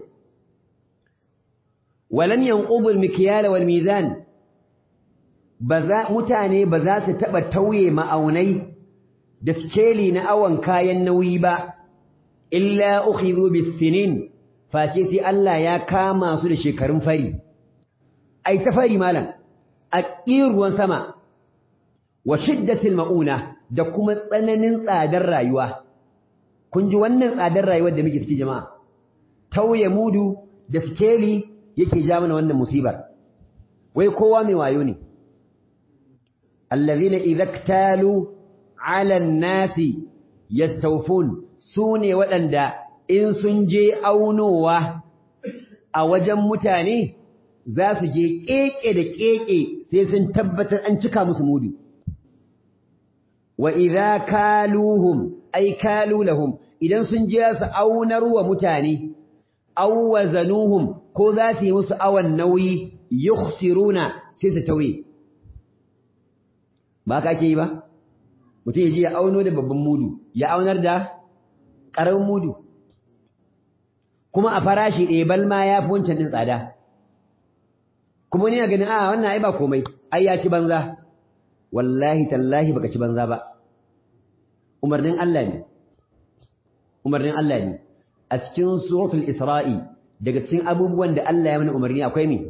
walan yanqudu al-mikyal wal mizan baza mutane ba za su taba tauye ma'aunai da skeli na awan kayan nauyi ba illa ukhidhu bis-sinin face sai Allah ya kama su da shekarun fari ai ta fari malam a ruwan sama wa shiddatil mauna da kuma tsananin tsadar rayuwa kun ji wannan tsadar rayuwar da muke ciki jama'a tauye mudu da skeli yake ja mana wannan musibar wai kowa mai wayo ne allazina idza ktalu ala an-nasi yastawfun sune waɗanda in sun je aunowa a wajen mutane za su je keke da keke sai sun tabbatar an cika musu mudu wa idza kaluhum ay kalu lahum idan sun je su aunar wa mutane aw wazanuhum ko za su yi musu awan nauyi yukhsiruna sai su tauye ba ka ke yi ba mutum ya je ya auno da babban mudu ya aunar da ƙaramin mudu kuma a farashi ɗaya bal ma ya fi wancan ɗin tsada kuma ni na ganin a wannan ai ba komai ai ya ci banza wallahi tallahi baka ci banza ba umarnin Allah ne umarnin Allah ne a cikin suratul isra'i daga cikin abubuwan da Allah ya mana umarni akwai me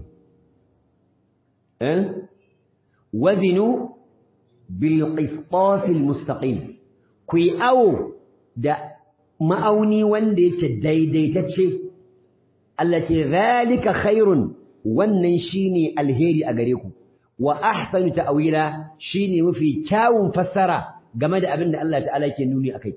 eh wazinu bil qistas al mustaqim ku yi awo da ma'auni wanda yake daidaitacce Allah ce zalika khairun wannan shine alheri a gare ku wa ahsanu ta'wila shine mafi kyawun fassara game da abin da Allah ta'ala yake nuni akai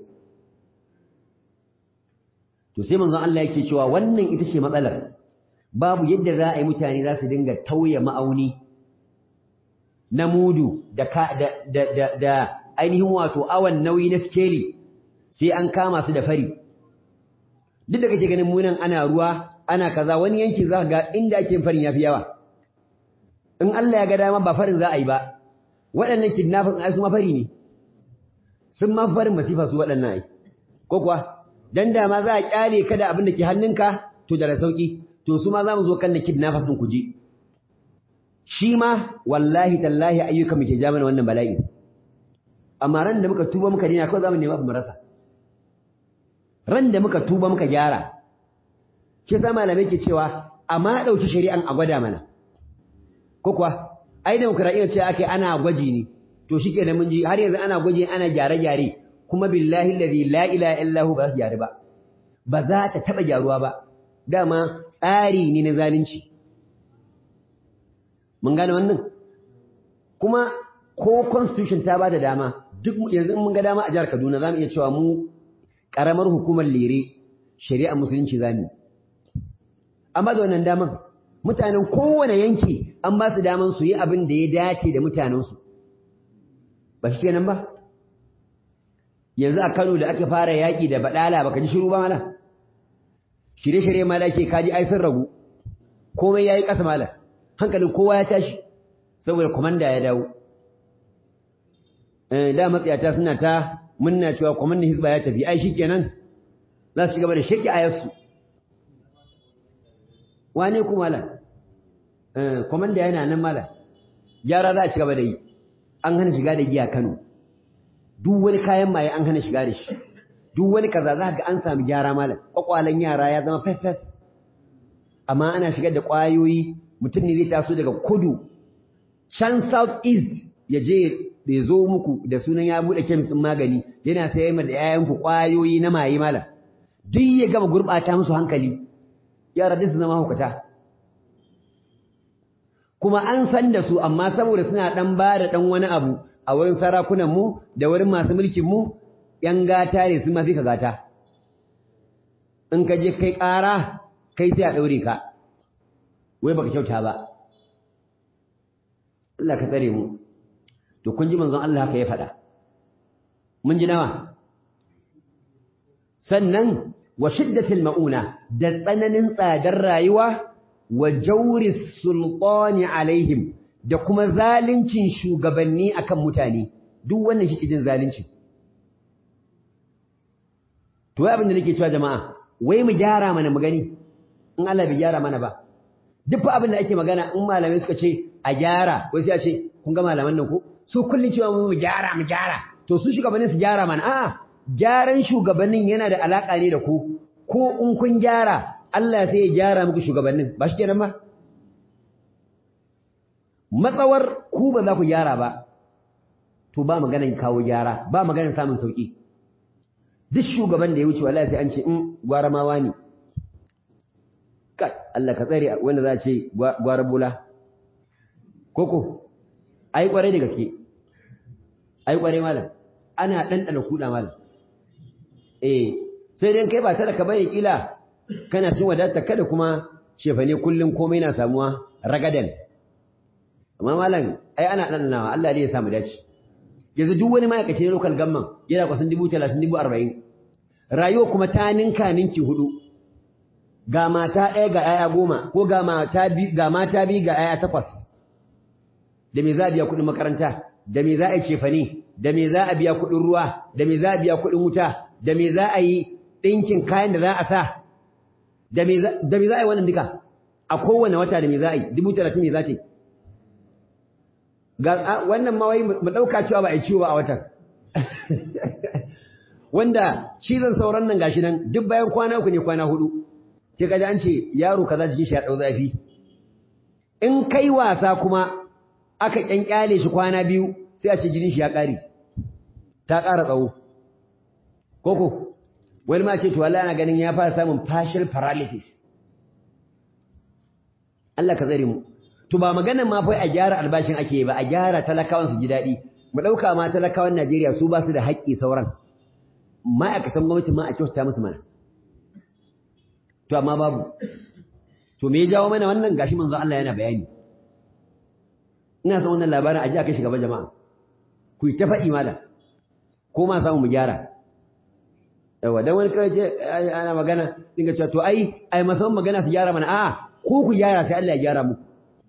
to sai manzon Allah yake cewa wannan ita ce matsalar babu yadda za a yi mutane za su dinga tauye ma'auni na mudu da da da da ainihin wato awan nauyi na skeli sai an kama su da fari duk da kake ganin munan ana ruwa ana kaza wani yanki za ga inda ake farin yafi yawa in Allah ya ga dama ba farin za a yi ba waɗannan kidnapping ai su ma fari ne sun ma farin masifa su waɗannan ai ko kuwa dan da ma za a kyale ka da abin da ke hannunka to da sauki to su ma za mu zo kan da kidnappers din ku je shi ma wallahi tallahi ayyuka muke ja mana wannan bala'i amma ran da muka tuba muka dina kawai za mu nemi abu mu rasa ran da muka tuba muka gyara shi sa malamai ke cewa amma ɗauki shari'an a gwada mana ko kuwa ai demokradiyya ce ake ana gwaji ne to shike da mun ji har yanzu ana gwaji ana gyare-gyare kuma billahi allazi la ilaha illa hu ba za gyare ba ba za ta taba gyaruwa ba dama tsari ne na zalunci mun gane wannan kuma ko constitution ta bada dama duk yanzu in mun ga dama a jihar Kaduna zamu iya cewa mu karamar hukumar lere shari'a musulunci zamu amma da wannan daman mutanen kowane yanki an ba su daman su yi abin da ya dace da mutanensu ba shi kenan ba yanzu a Kano da aka fara yaƙi da badala baka ji shiru ba mala shirye-shirye ma da ake kaji ai sun ragu komai yayi ƙasa mala hankalin kowa ya tashi saboda komanda ya dawo eh da matsayata suna ta munna cewa komandan hizba ya tafi ai shikenan za su gaba da shaki ayarsu wane ku mala eh komanda yana nan mala gyara za a ci gaba da yi an hana shiga da giya Kano duk wani kayan maye an hana shiga da shi duk wani kaza za ga an samu gyara malam kwakwalen yara ya zama fes amma ana shigar da kwayoyi mutum ne zai taso daga kudu can south east ya je ya zo muku da sunan ya bude kemis magani yana sayar da yayan ku kwayoyi na maye malam duk ya gama gurbata musu hankali yara duk su zama hukata kuma an san da su amma saboda suna dan ba da dan wani abu a wurin sarakunan mu da wurin masu mulkin mu yan gata ne sun mafi ka gata in ka je kai ƙara kai sai a ɗaure ka wai baka kyauta ba Allah ka tsare mu to kun ji manzon Allah haka ya faɗa mun ji nawa sannan wa shiddatil mauna da tsananin tsadar rayuwa wa jawri sultani alaihim da kuma zalincin shugabanni akan mutane duk wannan shi jin zalunci to wai abin da nake cewa jama'a wai mu gyara mana mu gani in Allah bai gyara mana ba duk fa abin da ake magana in malamai suka ce a gyara wai sai a ce kun ga malaman nan ko su kullun cewa mu gyara mu gyara to su shugabannin su gyara mana a'a gyaran shugabannin yana da alaka ne da ku ko in kun gyara Allah sai ya gyara muku shugabannin ba shi kenan ba matsawar ku ba za ku gyara ba to ba maganan kawo gyara ba maganan samun sauki duk shugaban da ya wuce wallahi sai an ce in gwara ma wani kai Allah ka tsare wanda za a ce gwara bula koko ai kware da gaske ai kware malam ana dandana kuda malam eh sai dai kai ba ta da ka bane kila kana cin wadata kada kuma shefane kullun komai na samuwa ragadan amma malam ai ana dandanawa Allah ne ya samu dace yanzu duk wani ma'aikaci na local government yana kwasan dubu talatin dubu arba'in rayuwa kuma ta ninka ninki hudu ga mata ɗaya ga ‘ya'ya goma ko ga mata biyu ga ‘ya'ya takwas da me za a biya kuɗin makaranta da me za a yi cefane da me za a biya kuɗin ruwa da me za a biya kuɗin wuta da me za a yi ɗinkin kayan da za a sa da me za a yi wannan duka a kowane wata da me za a yi dubu talatin me za ta yi ga wannan ma wai mu dauka cewa ba a ciwo ba a watan wanda cizon sauran nan gashi nan duk bayan kwana uku ne kwana hudu sai kaji an ce yaro kaza jikin shi ya dau zafi in kai wasa kuma aka kyankyale shi kwana biyu sai a ce jinin shi ya kare ta ƙara tsawo koko wani ma ce to wallahi ana ganin ya fara samun partial paralysis Allah ka tsare mu to ba maganar ma fa a gyara albashin ake ba a gyara talakawan su ji daɗi mu ɗauka ma talakawan Najeriya su ba su da haƙƙi sauran ma'aikatan gwamnati ma a kyautata musu mana to amma babu to me ya jawo mana wannan gashi manzo Allah yana bayani ina son wannan labarin aje aka shiga jama'a ku yi ta faɗi malam ko ma samu mu gyara yawa dan wani kawai ce ana magana dinga cewa to ai ai masan magana su gyara mana a'a ko ku gyara sai Allah ya gyara muku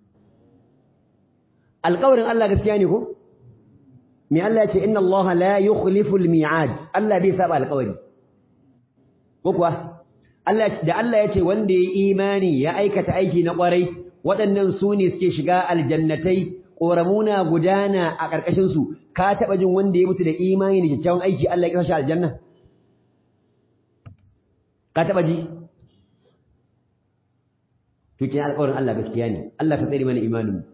alƙawarin Allah gaskiya ne ko me Allah ya ce inna Allah la yukhlifu al-mi'ad Allah bai saba alƙawari ko kuwa Allah da Allah ya ce wanda ya imani ya aikata aiki na ƙwarai waɗannan su ne suke shiga aljannatai ƙoramuna gudana a ƙarƙashin su ka taɓa jin wanda ya mutu da imani da kyakkyawan aiki Allah ya kashe aljanna ka taɓa ji to kin alƙawarin Allah gaskiya ne Allah ka tsare mana imanin mu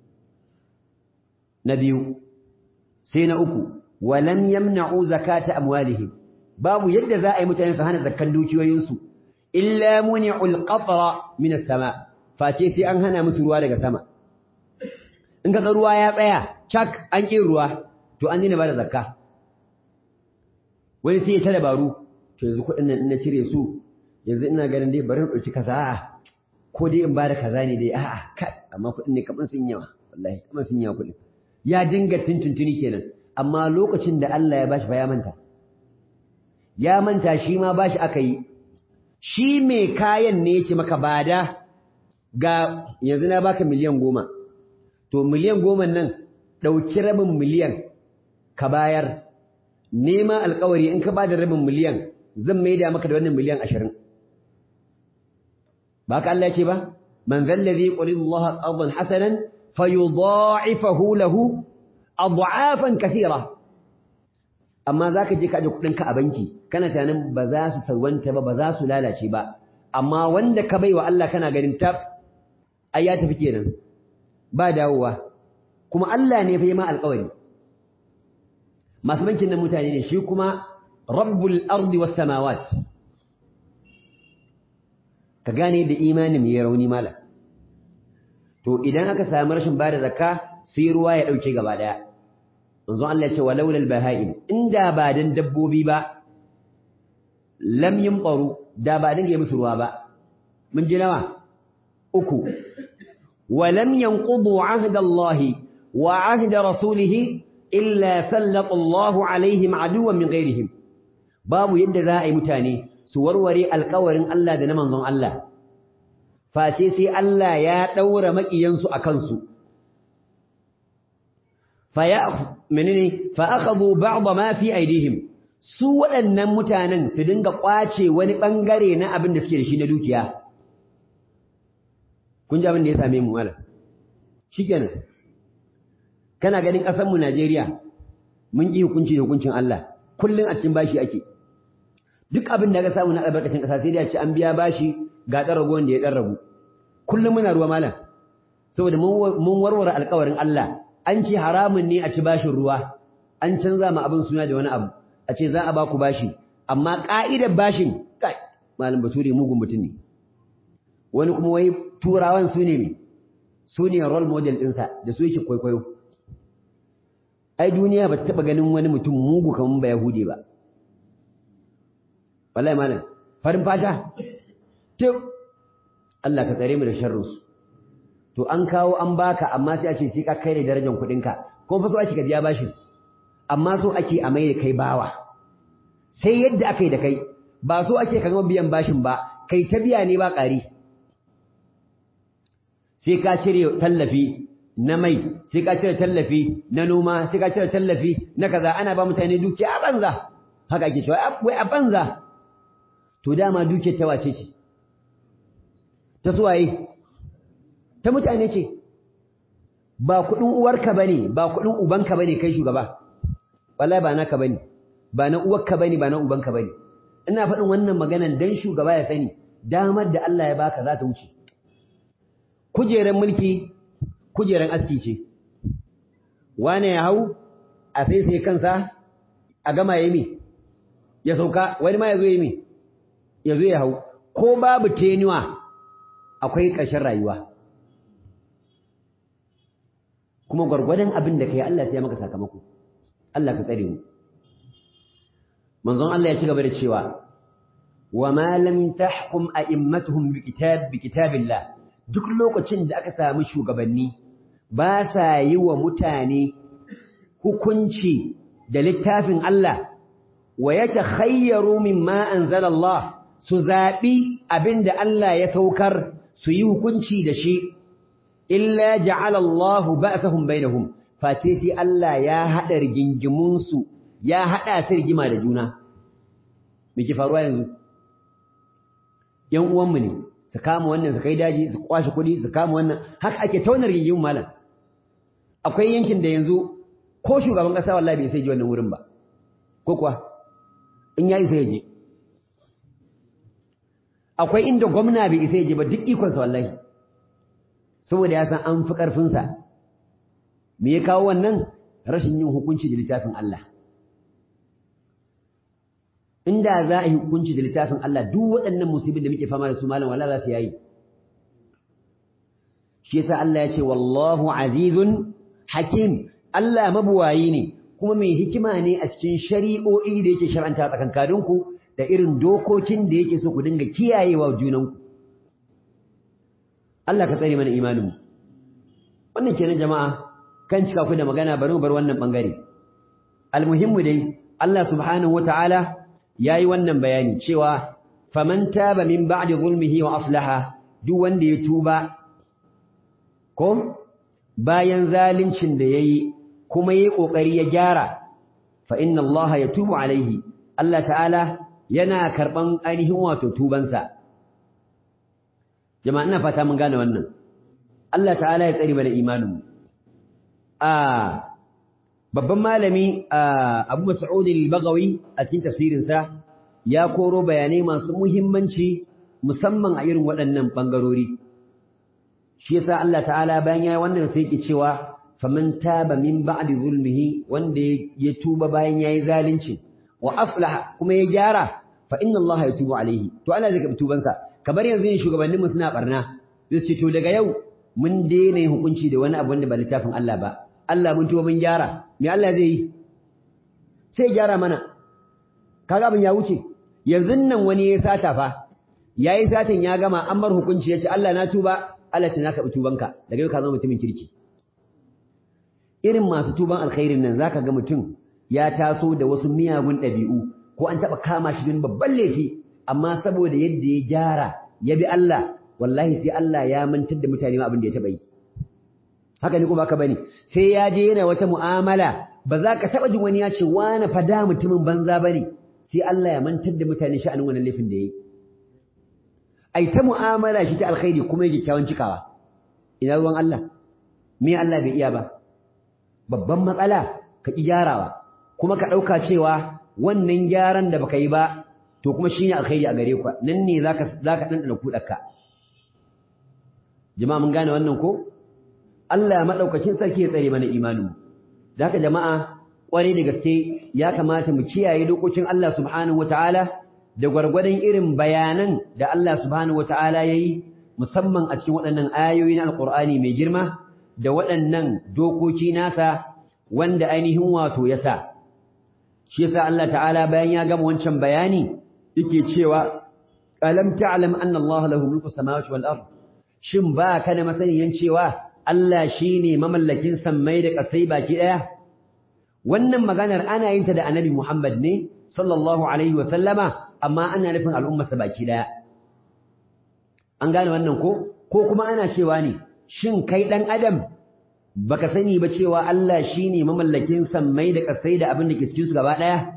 na biyu sai na uku walam yamna'u zakata amwalihim babu yadda za a yi mutane su hana zakkan dukiyoyinsu illa muni'ul qatra min as-sama face sai an hana musu ruwa daga sama in kaga ruwa ya tsaya cak an ƙi ruwa to an dina bada zakka wani sai ya ta dabaru to yanzu kuɗin nan in na cire su yanzu ina ganin dai bari in ɗauki kaza a'a ko dai in bada kaza ne dai a'a kai amma kuɗin ne kaman sun yawa wallahi kaman sun yawa kuɗin ya dinga tuntuntuni kenan amma lokacin da Allah ya bashi fa ya manta ya manta shi ma bashi aka yi shi mai kayan ne yake maka bada ga yanzu na baka miliyan goma to miliyan goma nan ɗauki rabin miliyan ka bayar nema alkawari in ka ba da rabin miliyan zan maida maka da wannan miliyan ashirin ba ka Allah ce ba man zallazi qulil Allah qardan hasanan fayudha'ifahu lahu ad'afan kathira amma zaka je ka aje kudin ka a banki kana tunanin ba za su sarwanta ba ba za su lalace ba amma wanda ka baiwa Allah kana ganin tab ai ya tafi kenan ba dawowa kuma Allah ne fa yi ma alƙawari masu bankin nan mutane ne shi kuma rabbul ardi was samawat ka gane da imanin ya rauni mala to idan aka samu rashin bada zakka sai ruwa ya dauke gaba daya manzon Allah ya ce walaula albaha'im inda ba dan dabbobi ba lam yumqaru da ba dinga musu ruwa ba mun ji nawa uku ولم ينقضوا عهد الله وعهد رسوله إلا سلط الله عليهم عدوا من غيرهم باب يد ذائي متاني سوروري القورن الله دنا منظم الله فاشيسي الله يا دور مكينسو أكنسو فيأخ منني فأخذوا بعض ما في أيديهم su waɗannan mutanen su dinga ƙwace wani ɓangare na abin da suke da shi na dukiya kun ji abin da ya same mu malam shikenan kana ganin ƙasar mu Najeriya mun yi hukunci da hukuncin Allah kullun a cikin bashi ake duk abin da ka samu na albarkacin ƙasa sai dai a ce an biya bashi ga ɗan rago wanda ya ɗan ragu kullum muna ruwa malam saboda mun warware alƙawarin Allah an ce haramun ne a ci bashin ruwa an canza ma abin suna da wani abu a ce za a ba ku bashi amma ƙa'idar bashin kai malam bature mugun mutum ne wani kuma wai turawan su ne su ne role model ɗinsa da su yake kwaikwayo ai duniya ba ta taɓa ganin wani mutum mugu kamar ba yahudi ba wallahi malam farin fata tif Allah ka tsare mu da sharrinsu to an kawo an baka amma sai a ce sai ka kai da darajar kuɗinka ko fa so ake ka biya bashin amma so ake a mai da kai bawa sai yadda aka yi da kai ba so ake ka gama biyan bashin ba kai ta biya ne ba ƙari sai ka cire tallafi na mai sai ka cire tallafi na noma sai ka cire tallafi na kaza ana ba mutane dukiya a banza haka ake cewa wai a banza to dama dukiyar ta wace ce ta suwaye ta mutane ce ba kuɗin uwarka bane ba kuɗin ubanka bane kai shugaba wallahi ba naka bane ba na uwarka bane ba na ubanka bane ina faɗin wannan maganan dan shugaba ya sani damar da Allah ya baka za ta wuce kujeran mulki kujeran aski ce wane ya hau a sai sai kansa a gama yayi mi ya sauka wani ma ya zo yi mi ya zo ya hau ko babu tenuwa akwai ƙarshen rayuwa kuma gwargwadon abin da kai Allah sai ya maka sakamako Allah ka tsare mu manzon Allah ya ci gaba da cewa wa ma lam tahkum a'immatuhum bi kitab bi kitabillah duk lokacin da aka samu shugabanni ba sa yi wa mutane hukunci da littafin Allah wa yatakhayyaru mimma anzala Allah su zabi abinda Allah ya saukar su yi hukunci da shi illa ja'ala Allah ba'sahum bainahum face sai Allah ya hada rigingimun su ya hada su rigima da juna me ke faruwa yanzu yan uwan mu ne su kama wannan su kai daji su kwashi kuɗi su kama wannan haka ake taunar rigingimun malam akwai yankin da yanzu ko shugaban kasa wallahi bai sai ji wannan wurin ba ko kuwa in yayi sai je akwai inda gwamna bai sai je ba duk ikon sa wallahi saboda ya san an fi karfin sa me ya kawo wannan rashin yin hukunci da littafin Allah inda za a yi hukunci da littafin Allah duk waɗannan musibin da muke fama da su malam wallahi za su yayi shi yasa Allah ya ce wallahu azizun hakim Allah mabuwayi ne kuma mai hikima ne a cikin shari'o'i da yake shar'anta tsakankaninku da irin dokokin da yake so ku dinga kiyayewa junanku Allah ka tsare mana imanin mu wannan kenan jama'a kan cika ku da magana bari mu bar wannan bangare almuhimmu dai Allah subhanahu wataala yayi wannan bayani cewa faman taba min ba'di zulmihi wa aslaha duk wanda ya tuba ko bayan zalincin da yayi kuma yayi kokari ya gyara fa inna Allah yatubu alaihi Allah ta'ala yana karban ainihin wato tubansa jama'a ina fata mun gane wannan Allah ta'ala ya tsare mana imanin a babban malami Abu Mas'ud al-Baghawi a cikin tafsirin sa ya koro bayanai masu muhimmanci musamman a irin waɗannan bangarori shi yasa Allah ta'ala bayan yayi wannan sai yake cewa faman taba min ba'di zulmihi wanda ya tuba bayan yayi zalunci wa aflaha kuma ya gyara fa inna Allah yatubu alaihi to Allah zai karbi tubansa kamar yanzu ne shugabannin mu suna barna sai ce to daga yau mun daina yin hukunci da wani abu wanda ba littafin Allah ba Allah mun tuba mun gyara me Allah zai yi sai gyara mana kaga abin ya wuce yanzu nan wani ya sata fa yayi satan ya gama an mar hukunci yace Allah na tuba Allah ta naka tubanka daga yau ka zama mutumin kirki irin masu tuban alkhairin nan zaka ga mutum ya taso da wasu miyagun ɗabi'u ko an taɓa kama shi don babban laifi amma saboda yadda ya gyara ya bi Allah wallahi sai Allah ya mantar da mutane ma abin da ya taɓa yi haka ne ko baka bane sai ya je yana wata mu'amala ba za ka taɓa jin wani ya ce wani fada mutumin banza bane sai Allah ya mantar da mutane sha'anin wannan laifin da ya yi ai ta mu'amala shi ta alkhairi kuma yake kyawun cikawa ina ruwan Allah me Allah bai iya ba babban matsala ka ki gyarawa kuma ka dauka cewa wannan gyaran da baka yi ba to kuma shine alkhairi a gare ku nan ne zaka zaka dandana kudarka jama'a mun gane wannan ko Allah madaukakin sarki ya tsare mana imanin da haka jama'a kware da gaske ya kamata mu kiyaye dokokin Allah subhanahu wataala da gwargwadon irin bayanan da Allah subhanahu wata'ala yayi musamman a cikin waɗannan ayoyi na alqur'ani mai girma da waɗannan dokoki nasa wanda ainihin wato ya sa shi yasa Allah ta'ala bayan ya gama wancan bayani yake cewa alam ta'lam anna Allah lahu mulku samawati wal ard shin ba ka da masaniyan cewa Allah shine mamallakin sammai da ƙasai baki ɗaya wannan maganar ana yin ta da Annabi Muhammad ne sallallahu alaihi wa sallama amma ana nufin al'ummarsa baki daya an gane wannan ko ko kuma ana cewa ne shin kai dan adam baka sani ba cewa Allah shine mamallakin sammai da kasai da abin da ke cikin su gaba daya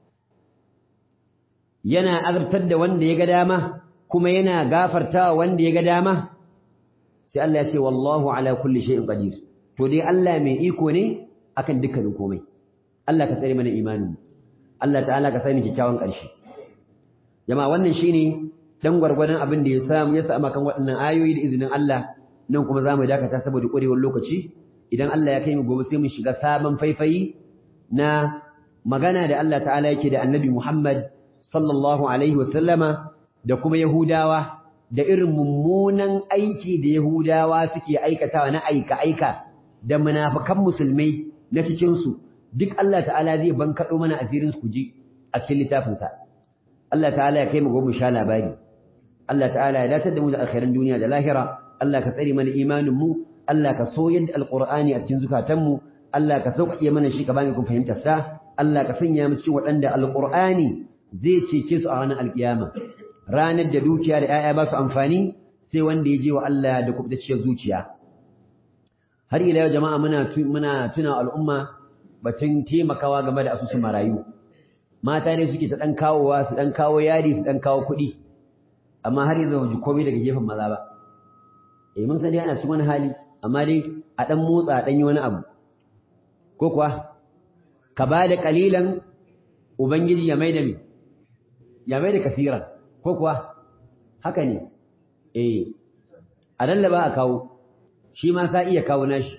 yana azabtar da wanda ya ga dama kuma yana gafartawa wanda ya ga dama sai Allah ya ce wallahu ala kulli shay'in qadir to dai Allah mai iko ne akan dukkanin komai Allah ka tsare mana imanin Allah ta'ala ka sani kyakkyawan ƙarshe jama'a wannan shine dan gwargwadon abin da ya samu ya samu kan waɗannan ayoyi da izinin Allah nan kuma zamu dakata saboda ƙwarewar lokaci idan Allah ya kai mu gobe sai mu shiga sabon faifayi na magana da Allah ta'ala yake da Annabi Muhammad sallallahu alaihi wa sallama da kuma Yahudawa da irin mummunan aiki da Yahudawa suke aikatawa na aika aika da munafikan musulmai na cikin su duk Allah ta'ala zai bankado mana asirin su ji a cikin littafin sa Allah ta'ala ya kai mu gobe sha labari Allah ta'ala ya datar da mu da alkhairan duniya da lahira Allah ka tsare mana imanin mu Allah ka so yadda alqur'ani a cikin zukatan mu Allah ka sauƙaƙe mana shi ka bani kun fahimtar sa Allah ka sanya mu cikin waɗanda alqur'ani zai cece su a ranar alkiyama ranar da dukiya da 'ya'ya ba su amfani sai wanda ya je wa Allah da kubtacciyar zuciya har ila yau jama'a muna muna tuna al'umma batun taimakawa game da asusun marayu mata ne suke ta dan kawowa su dan kawo yari su dan kawo kuɗi amma har yanzu ba ji komai daga gefen maza ba eh mun sani ana cikin wani hali amma dai a dan motsa dan yi wani abu ko kuwa ka ba da kalilan ubangiji ya maida mi ya maida kasiran ko kuwa haka ne eh a lallaba a kawo shi ma sa iya kawo nashi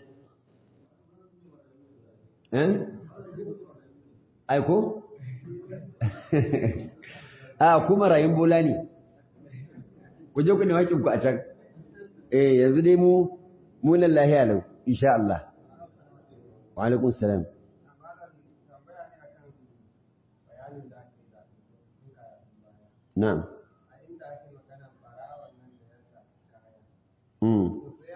eh ai ko a kuma rayin bola ne ku je ku ne hakin ku a can eh yanzu dai mu mu nan lahiya lau insha Allah wa alaikum salam na'am mm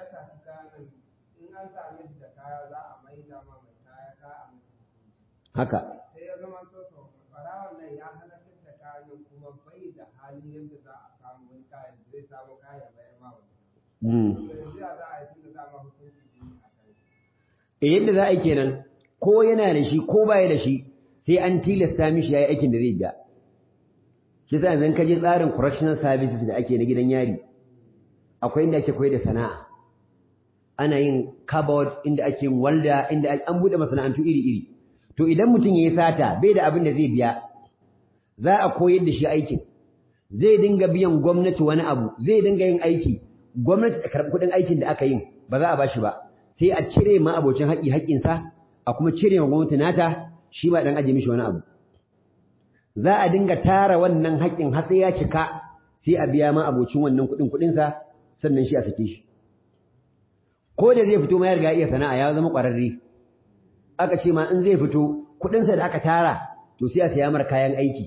haka sai ya zama to to farawan nan ya halakar da kayan kuma bai da hali yadda za a samu wani kayan da zai samu kayan bayan ma wani mm yanzu ya za a yi tun da dama hukunci biyu a kai eh yadda za a yi kenan ko yana da shi ko baya da shi sai an tilasta mishi yayi aikin da zai biya shi yasa yanzu ka je tsarin correctional services da ake na gidan yari akwai inda ake koyar da sana'a ana yin cupboard inda ake yin walda inda an bude masana'antu iri-iri to idan mutum yayi sata bai da abin da zai biya za a koyar da shi aikin zai dinga biyan gwamnati wani abu zai dinga yin aiki gwamnati ta karɓi kuɗin aikin da aka yin ba za a bashi ba sai a cire ma abocin haƙi haƙƙinsa a kuma cire ma gwamnati nata shi ba dan aje mishi wani abu za a dinga tara wannan haƙƙin har sai ya cika sai a biya ma abocin wannan kuɗin kuɗinsa sannan shi a sake shi ko da zai fito ma ya riga iya sana'a ya zama ƙwararre aka ce ma in zai fito kuɗinsa da aka tara to sai a saya mar kayan aiki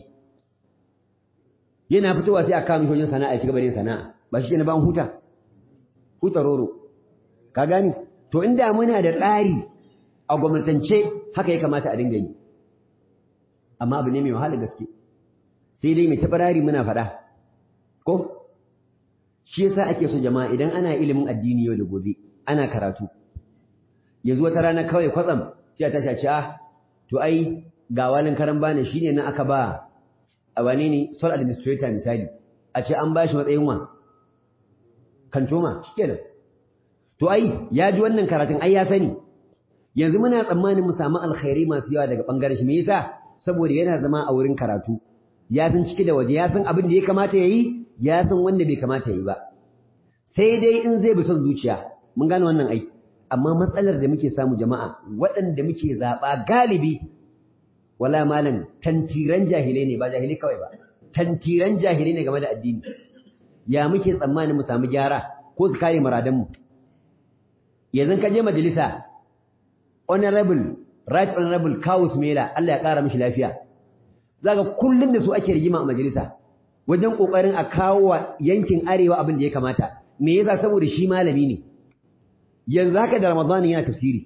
yana fitowa sai a kawo mishi wajen sana'a ya ci gaba da yin sana'a ba shi ne ba an huta huta roro ka gani to inda muna da tsari a gwamnatance haka ya kamata a dinga yi amma abu ne mai wahala gaske sai dai mai tabarari muna faɗa ko shi yasa ake so jama'a idan ana ilimin addini yau da gobe ana karatu yanzu wata rana kawai kwatsam sai ta shaci ah to ai ga walin karan bani shine na aka ba a wane ne sole administrator misali a ce an bashi matsayin wa kantoma shikenan to ai ya ji wannan karatun ai ya sani yanzu muna tsammanin mu samu alkhairi masu yawa daga bangaren shi me yasa saboda yana zama a wurin karatu ya san ciki da waje ya san abin da ya kamata yayi ya san wanda bai kamata yayi ba sai dai in zai bi son zuciya mun gane wannan ai amma matsalar da muke samu jama'a waɗanda muke zaɓa galibi wala malam tantiran jahilai ne ba jahilai kawai ba tantiran jahilai ne game da addini ya muke tsammanin mu samu gyara ko su kare muradanmu yanzu ka je majalisa honorable right honorable Kawus Mela Allah ya kara mishi lafiya zaka kullun da su ake rigima a majalisa wajen kokarin a kawo wa yankin arewa abin da ya kamata me yasa saboda shi malami ne yanzu haka da Ramadan yana tafsiri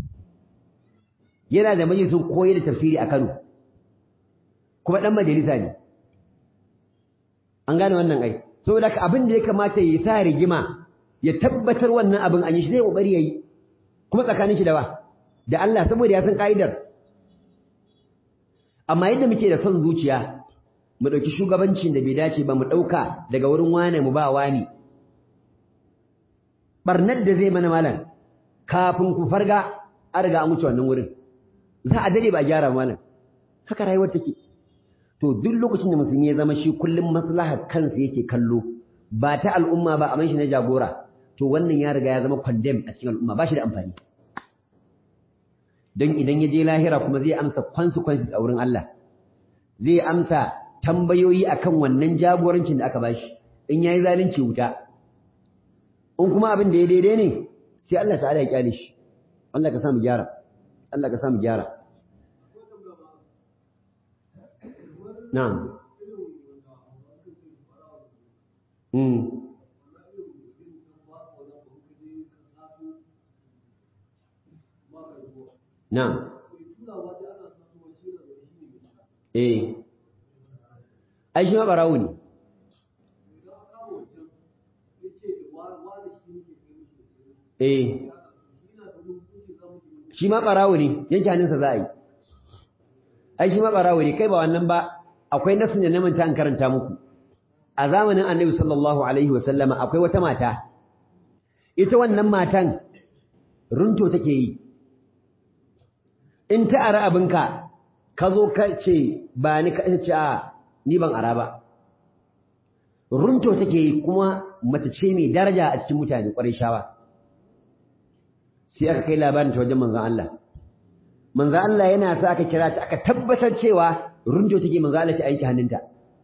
yana da majalisun koyar da tafsiri a Kano kuma dan majalisa ne an gane wannan ai saboda abin da ya kamata ya sa rigima ya tabbatar wannan abin an yi shi zai kokari yayi kuma tsakanin shi da ba da Allah saboda ya san kaidar amma yadda muke da son zuciya mu dauki shugabancin da bai dace ba mu dauka daga wurin wane mu ba wani barnar da zai mana malam kafin ku farga an riga an wuce wannan wurin za a dade ba gyara malam haka rayuwar take to duk lokacin da musulmi ya zama shi kullum maslahar kansa yake kallo ba ta al'umma ba a shi na jagora to wannan ya riga ya zama condemn a cikin al'umma ba shi da amfani don idan ya je lahira kuma zai amsa consequences a wurin Allah zai amsa tambayoyi akan wannan jagorancin da aka bashi in yayi zalunci wuta in kuma abin da ya daidai ne sai Allah ta'ala ya kyale shi Allah ka samu gyara Allah ka samu gyara na'am mm na'am eh ai shi ma barawo ne eh shi ma barawo ne yanke hannunsa za a yi ai shi ma barawo ne kai ba wannan ba akwai nasin da namanta an karanta muku a zamanin annabi sallallahu alaihi wa sallama akwai wata mata ita wannan matan runto take yi in ta ara abinka ka zo ka ce ba ni ka ce a ni ban ara ba runto take yi kuma mace ce mai daraja a cikin mutane ƙwarai shawa sai aka kai labarin ta wajen manzon Allah manzon Allah yana sa aka kira ta aka tabbatar cewa runto take manzon Allah ta aiki hannunta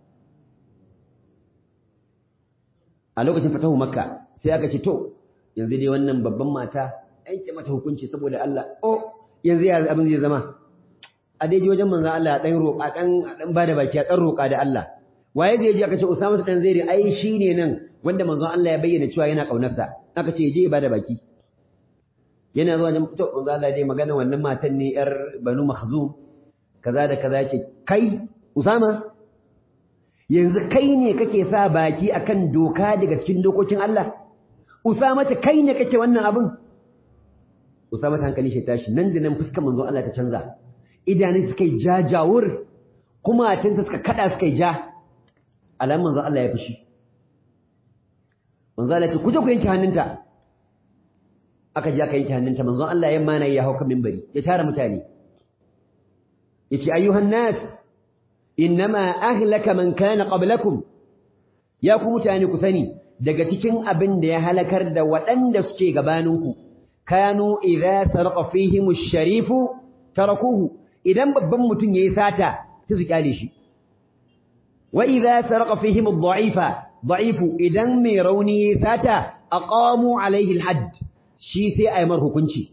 a lokacin fatahu makka sai aka ce to yanzu dai wannan babban mata aiki mata hukunci saboda Allah oh yanzu ya abin zai zama a daidai wajen manzon Allah dan roƙa dan dan bada baki a dan roƙa da Allah waye zai je aka ce Usama dan Zaid ai shine nan wanda manzon Allah ya bayyana cewa yana kaunarsa aka ce je bada baki yana zuwa wajen to manzon Allah dai magana wannan matan ne yar Banu Makhzum kaza da kaza ce kai Usama yanzu kai ne kake sa baki akan doka daga cikin dokokin Allah Usama ta kai ne kake wannan abin Usama ta hankali shi tashi nan da nan fuskar manzon Allah ta canza idanun suka yi jajawur kuma tinta suka kada suka yi ja alamun manzon Allah ya fushi manzon Allah ya ce ku je ku yanke hannunta aka je aka yanke hannunta manzon Allah ya mana ya hauka minbari ya tara mutane yace ayyuhan nas innama ahlaka man kana qablakum ya ku mutane ku sani daga cikin abin da ya halakar da waɗanda suke gabaninku kanu idza sarqa fihim ash-sharifu tarakuhu idan babban mutum yayi sata sai su kyale shi wa idza sarqa fihim ad-da'ifa da'ifu idan mai rauni yayi sata aqamu alaihi al-hadd shi sai ayi mar hukunci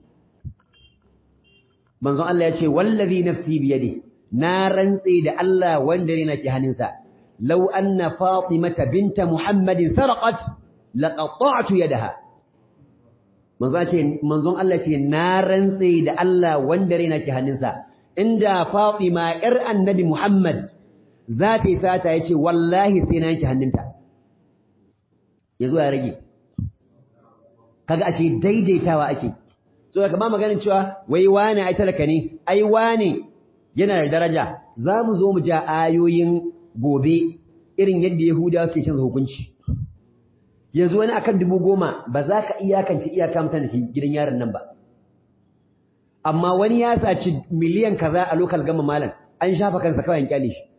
manzon Allah ya ce wallazi nafsi bi yadihi na rantse da Allah wanda ne nake hannunsa law anna fatimata binta muhammadin sarqat laqata'tu yadaha manzon ce manzon Allah ce na rantse da Allah wanda ne nake hannunsa inda fatima yar annabi muhammad za ta yi sata yace wallahi sai na yanke hannunta yazo ya rage kaga ake daidaitawa ake so daga ba maganin cewa wai wane ai talaka ne ai wane yana da daraja za mu zo mu ja ayoyin gobe irin yadda Yahudawa suke cin hukunci yanzu wani akan dubu goma ba za ka iyakance iyaka mutane ke gidan yaron nan ba amma wani ya saci miliyan kaza a lokal gama malam an shafa kansa kawai kyale shi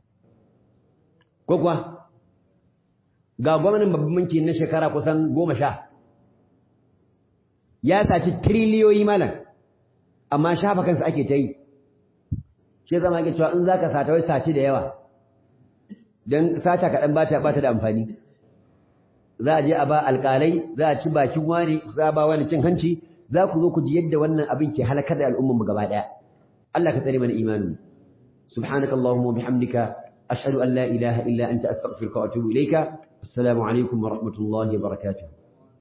ko kuwa ga gwamnatin babban banki na shekara kusan goma sha ya saci triliyoyi malam amma shafa kansa ake ta yi shi zama ake cewa in za ka sata wai saci da yawa don sata kaɗan ba ta da amfani za a je a ba alƙalai za a ci bakin wani za a ba wani cin hanci za ku zo ku ji yadda wannan abin ke halakar da al'ummar mu gaba ɗaya Allah ka tsare mana imanin subhanaka allahumma wa bihamdika ashhadu an la ilaha illa anta astaghfiruka wa atubu ilayka assalamu alaikum wa rahmatullahi wa barakatuh